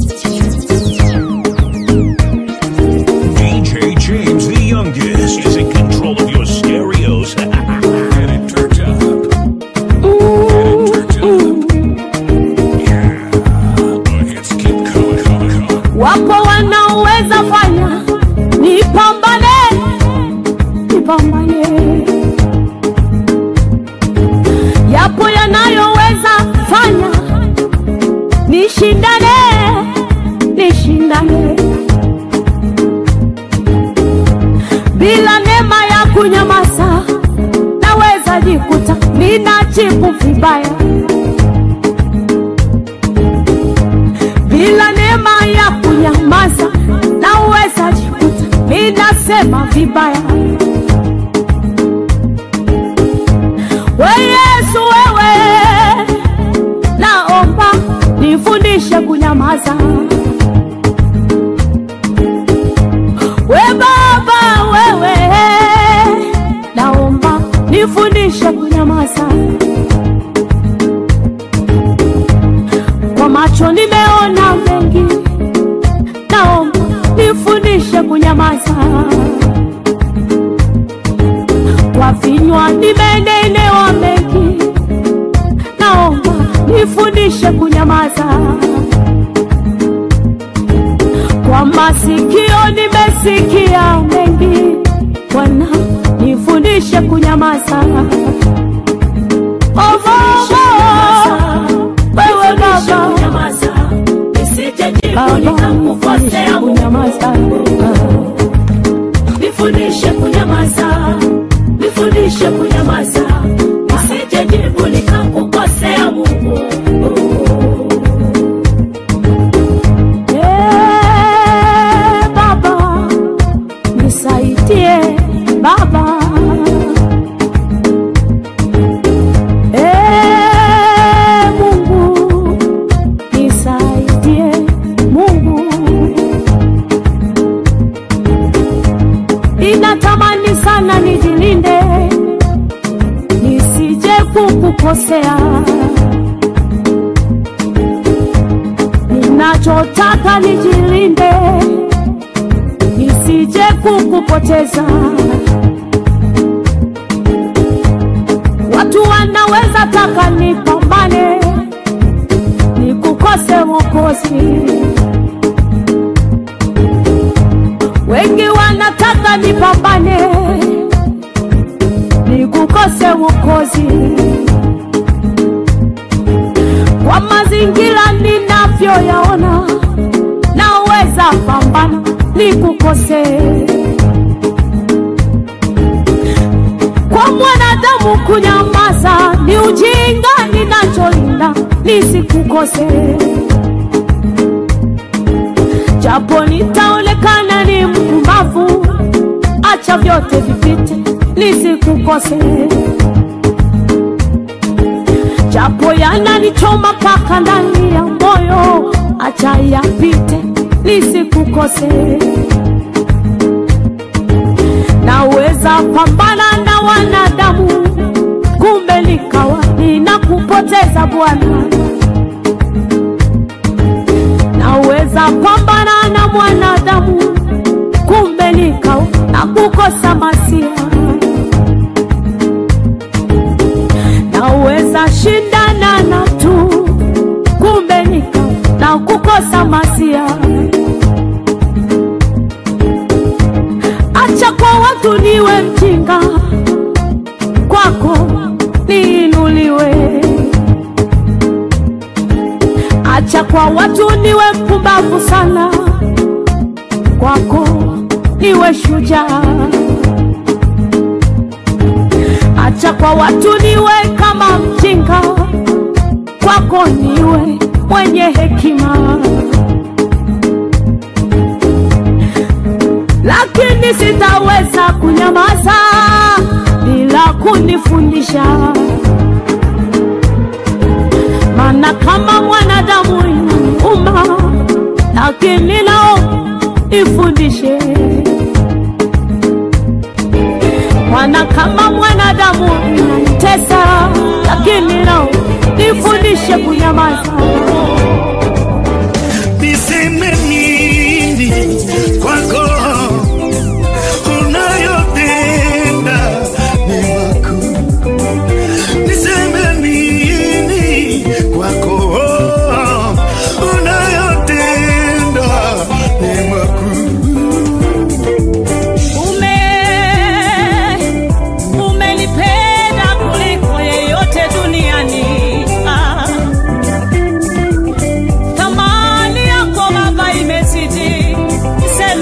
DJ James the youngest is in control of your stereos. Get it turned up. Get it turned up. Yeah. The hits keep coming, coming, coming. Wapo wanaoweza fanya nipambane, nipambane. Yapo yanayoweza fanya nishindane, nishindane. Bila neema ya kunyamaza, naweza jikuta ninajibu vibaya. bila neema ya kunyamaza naweza jikuta ninasema vibaya. We Yesu, wewe naomba nifundishe kunyamaza. We Baba, wewe naomba nifundishe kunyamaza. Kwa macho nimeona mengi, naomba nifundishe kunyamaza. Kwa vinywa nimenenewa mengi, naomba nifundishe kunyamaza. Kwa masikio nimesikia mengi, Bwana nifundishe kunyamaza. Oh, Baba, wewe Baba, Baba, nifundishe kunyamaza. Nifundishe kunyamaza, nifundishe kunyamaza, nisije jibu nikakukosea Mungu. Eh, Baba, nisaidie Baba. Eh, Mungu, nisaidie Mungu. Ninatamani sana nijilinde nisije kukukosea. Ninachotaka nijilinde nisije kukupoteza. Watu wanaweza taka nipambane nikukose Mwokozi, wengi wanataka nipambane nikukose Mwokozi kwa mazingira ninavyoyaona, naweza pambana nikukose. Kwa mwanadamu kunyamaza ni ujinga, ninacholinda nisikukose, japo nitaonekana ni mpumbavu, acha vyote vipite, nisikukose japo yananichoma mpaka ndani ya moyo, acha yapite, nisikukose. Naweza pambana na wanadamu, kumbe nikawa ninakupoteza Bwana. Naweza pambana na mwanadamu, kumbe nikawa nakukosa masia naweza shindana na tu, kumbe nika na kukosa masia. Acha kwa watu niwe mjinga, kwako niinuliwe. Acha kwa watu niwe mpumbavu sana, kwako niwe shujaa acha kwa watu niwe kama mjinga, kwako niwe mwenye hekima, lakini sitaweza kunyamaza bila kunifundisha, maana kama mwanadamu inauma, lakini nao ifundishe Bwana, kama mwanadamu inanitesa, lakini nao nifundishe kunyamaza. niseme nini kwako unayotenda ni makuu niseme nini kwako unayotenda ni makuu Ume umenipenda kuliko yeyote duniani. Ah. Thamani yako Baba imezidi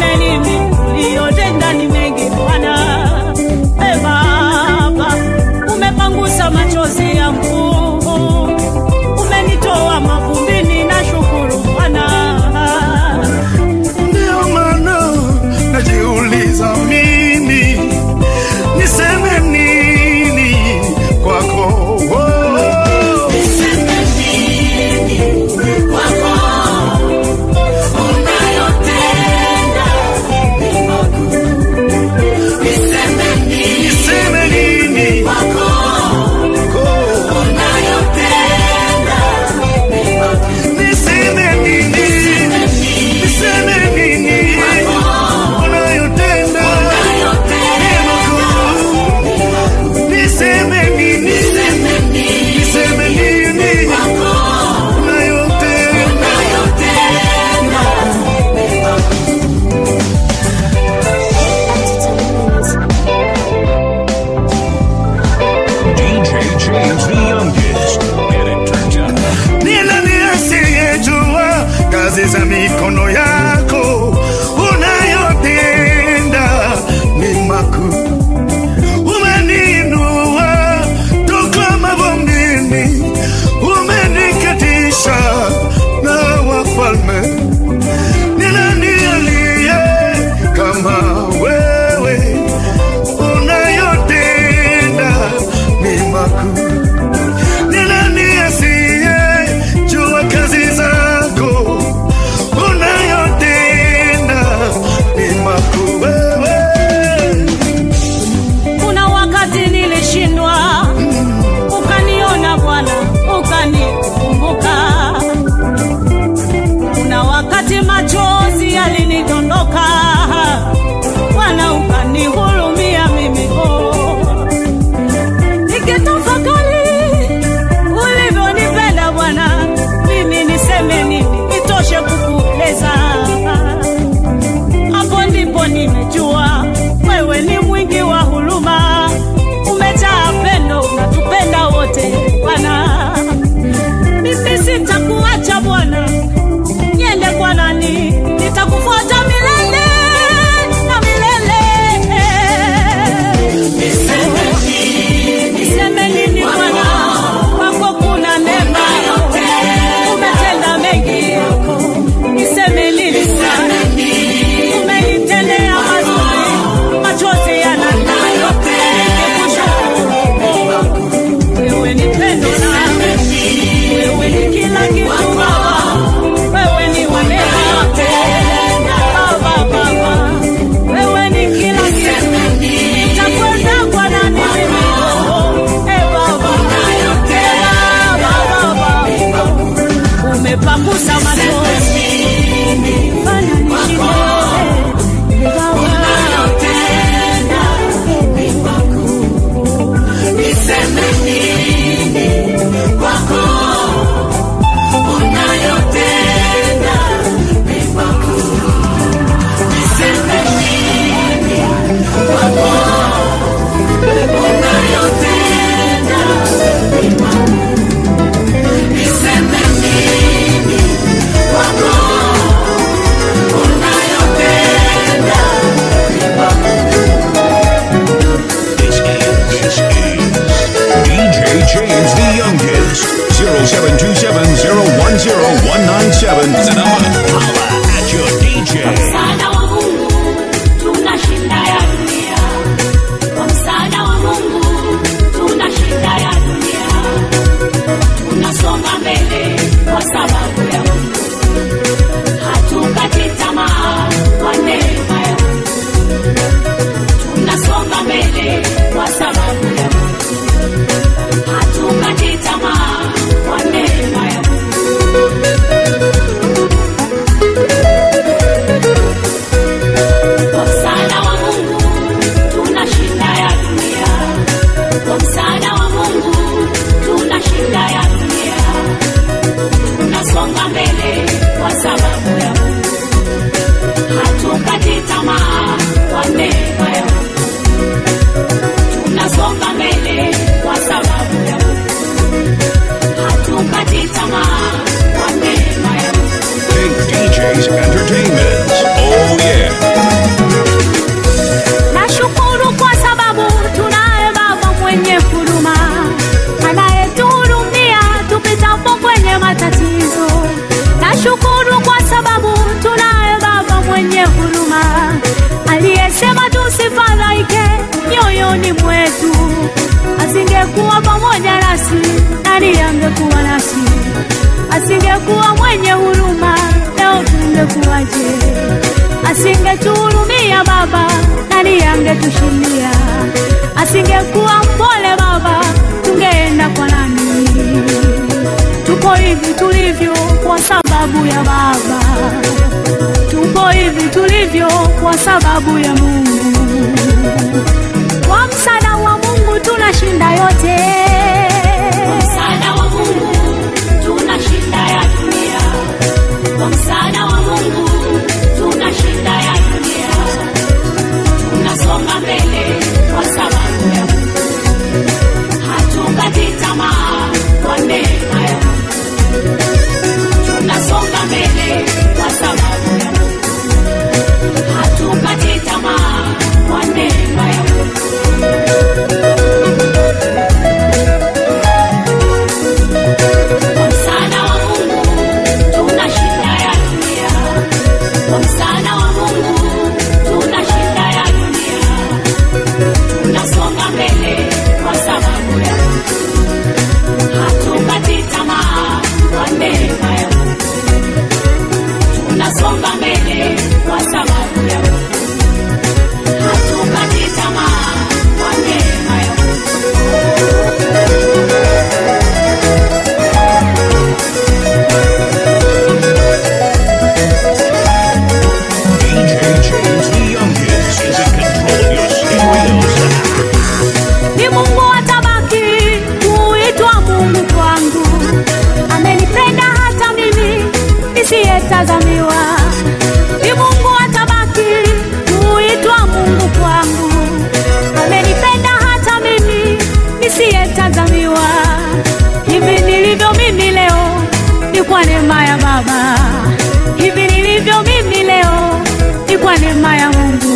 727-010-197. The number. Holla at your DJ. msaada wa Mungu tunashinda ya dunia. Kwa msaada wa Mungu tunashinda ya dunia. Tunasonga mbele kwa sababu ya Mungu. Hatukati tamaa kwa neema ya Mungu. Tunasonga mbele kwa sababu ya Mungu. Hatukati tamaa kwa neema ya Mungu. Kwa msaada wa Mungu tunashinda ya dunia. Kwa msaada wa Mungu tunashinda ya dunia. Tunasonga mbele kwa sababu ya Mungu. Hatukati tamaa kwa neema ya Mungu. Tunasonga mbele kwa sababu ya Mungu. Hatukati tamaa kwa neema ya Mungu. Big DJs Entertainment. Oh yeah. Nashukuru kwa sababu tunaye Baba mwenye huruma anayetuhurumia tupitapo kwenye matatizo. Nashukuru kwa sababu tunaye Baba mwenye huruma aliyesema tusifadhaike mioyoni mwetu. Asingekuwa pamoja nasi, nani angekuwa nasi? Asingekuwa mwenye huruma, leo tungekuwaje? Asingetuhurumia Baba, nani angetushindia? Asingekuwa mpole Baba, tungeenda kwa nani? Tupo hivi tulivyo kwa sababu ya Baba, tupo hivi tulivyo kwa sababu ya Mungu. Kwa msaada wa Mungu tunashinda yote. msaada wa Mungu tunashinda ya dunia. Kwa msaada wa Mungu tunashinda ya dunia. Tunasonga mbele kwa sababu ya Mungu. Hatukati tamaa kwa neema ya Mungu. Tunasonga mbele kwa sababu ya Mungu. Hatukati tamaa kwa neema ya Mungu. Kwa msaada wa Mungu tunashinda ya dunia. Kwa msaada wa Mungu tunashinda ya dunia. Tunasonga mbele kwa sababu ya Mungu. Hatukati tamaa kwa neema ya Mungu. Tunasonga mbele kwa sababu ya Mungu. Hatukati tamaa kwa neema ya Mungu. DJ James the youngest is in control of your stereos. ni Mungu atabaki kuitwa Mungu kwangu. Amenipenda hata mimi nisiyetazamiwa. Ni Mungu atabaki kuitwa Mungu kwangu. Amenipenda hata mimi nisiyetazamiwa. Hivi nilivyo mimi leo ni kwa neema ya Baba. Hivi nilivyo mimi leo ni kwa neema ya Mungu.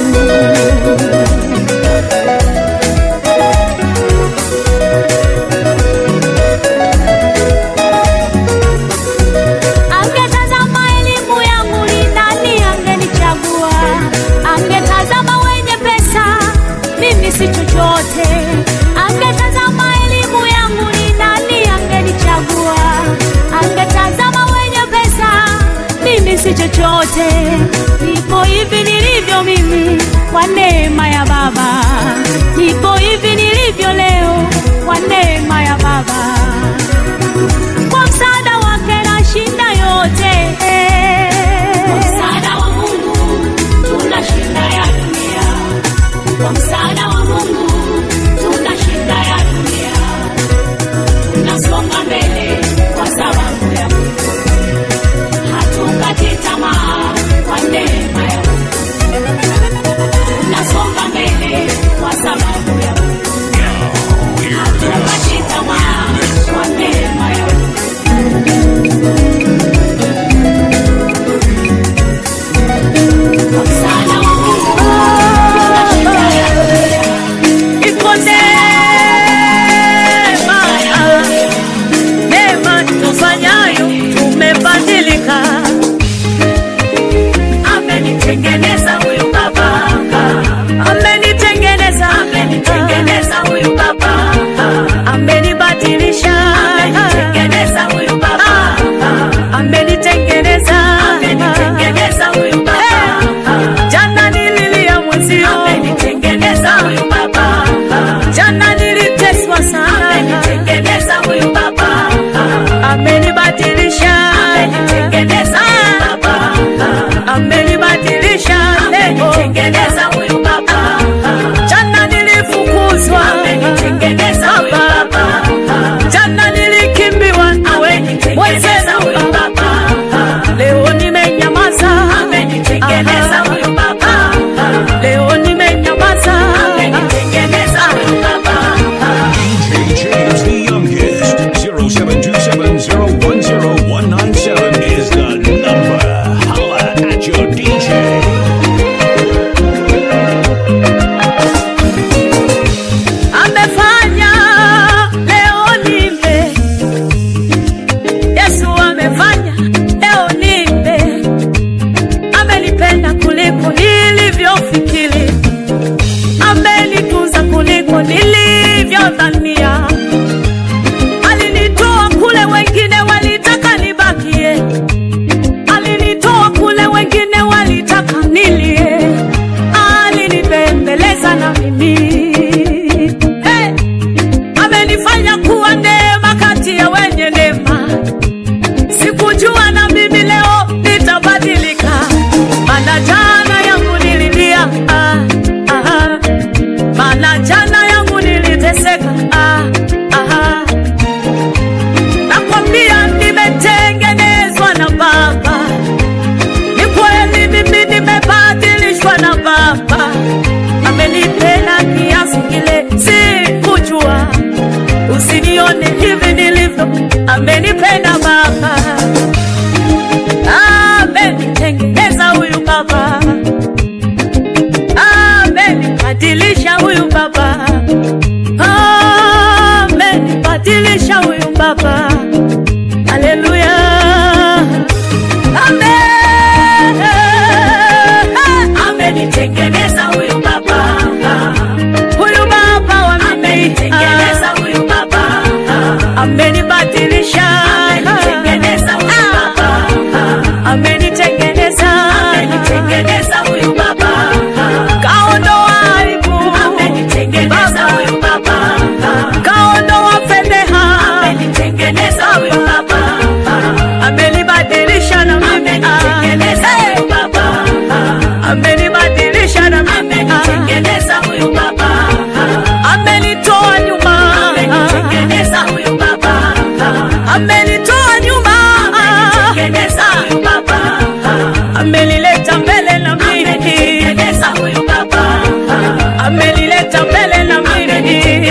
Angetazama elimu yangu ni nani angenichagua? Angetazama wenye pesa, mimi si chochote. Angetazama elimu yangu ni nani angenichagua? Angetazama wenye pesa, mimi si chochote. Nipo hivi nilivyo mimi kwa neema ya Baba. Nipo hivi nilivyo leo kwa neema ya Baba kwa msaada wake nashinda yote. Kwa msaada wa Mungu tunashinda ya dunia. Kwa msaada wa Mungu tunashinda ya dunia. Tunasonga mbele kwa sababu ya Mungu. Hatukati tamaa kwa neema ya Mungu. Tunasonga mbele kwa sababu ya Mungu. Hear this. Hatukati tamaa kwa neema ya Mungu. Kwa msaada wa Mungu tunashinda ya dunia.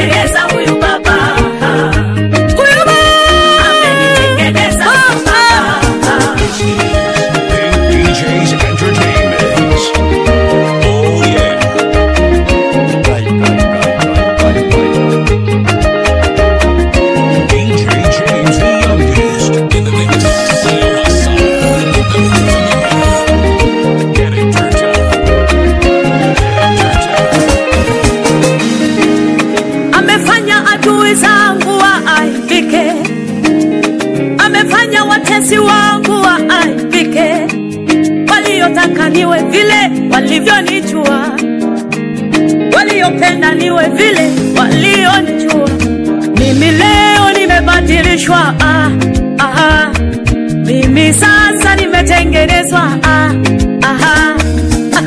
amenitengeneza huyu baba huyu amenitengeneza huyu baba Pink DJs Entertainment. Oh yeah. DJ James the youngest in the mix. Get it turned up. amefanya adui zangu waaibike, amefanya watesi wangu waaibike, waliotaka niwe vile walivyonijua, waliopenda niwe vile walionijua. Mimi leo nimebadilishwa, ah, ah, mimi sasa nimetengenezwa, ah, ah, ah.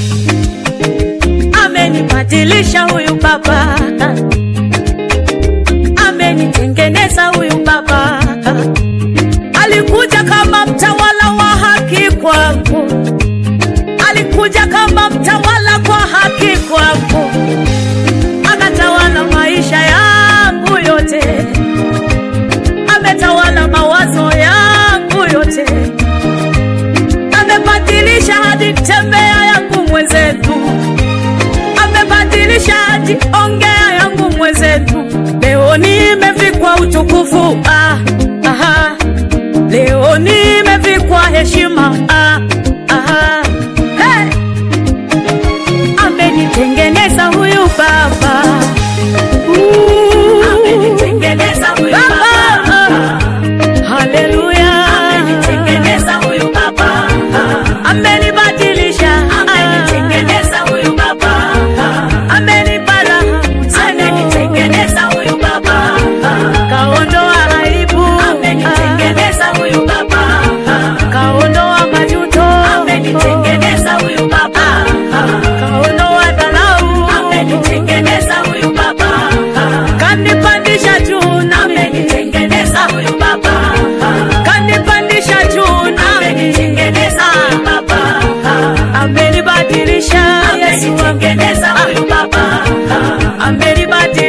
Amenibadilisha huyu baba amenitengeneza huyu baba. Alikuja kama mtawala wa haki kwangu, alikuja kama mtawala kwa haki kwangu, akatawala maisha yangu yote, ametawala mawazo yangu yote, amebadilisha hadi tembea yangu mwenzetu amebadilisha hadi ongea yangu mwenzetu. Leo nimevikwa utukufu ah, ah, leo nimevikwa heshima ah, ah, hey. Amenitengeneza huyu baba Ooh. amenitengeneza huyu baba Haleluya, amenitengeneza huyu baba amenibadilisha, amenitengeneza huyu baba amenibara, amenitengeneza huyu baba kaondoa aibu, amenitengeneza huyu baba kaondoa majuto, amenitengeneza huyu baba kaondoa dharau, amenitengeneza huyu baba kanipandisha juu nami, amenitengeneza huyu baba kanipandisha juu nami, amenitengeneza huyu baba amenibadilisha Yesu wangu, amenitengeneza huyu baba amenibadilisha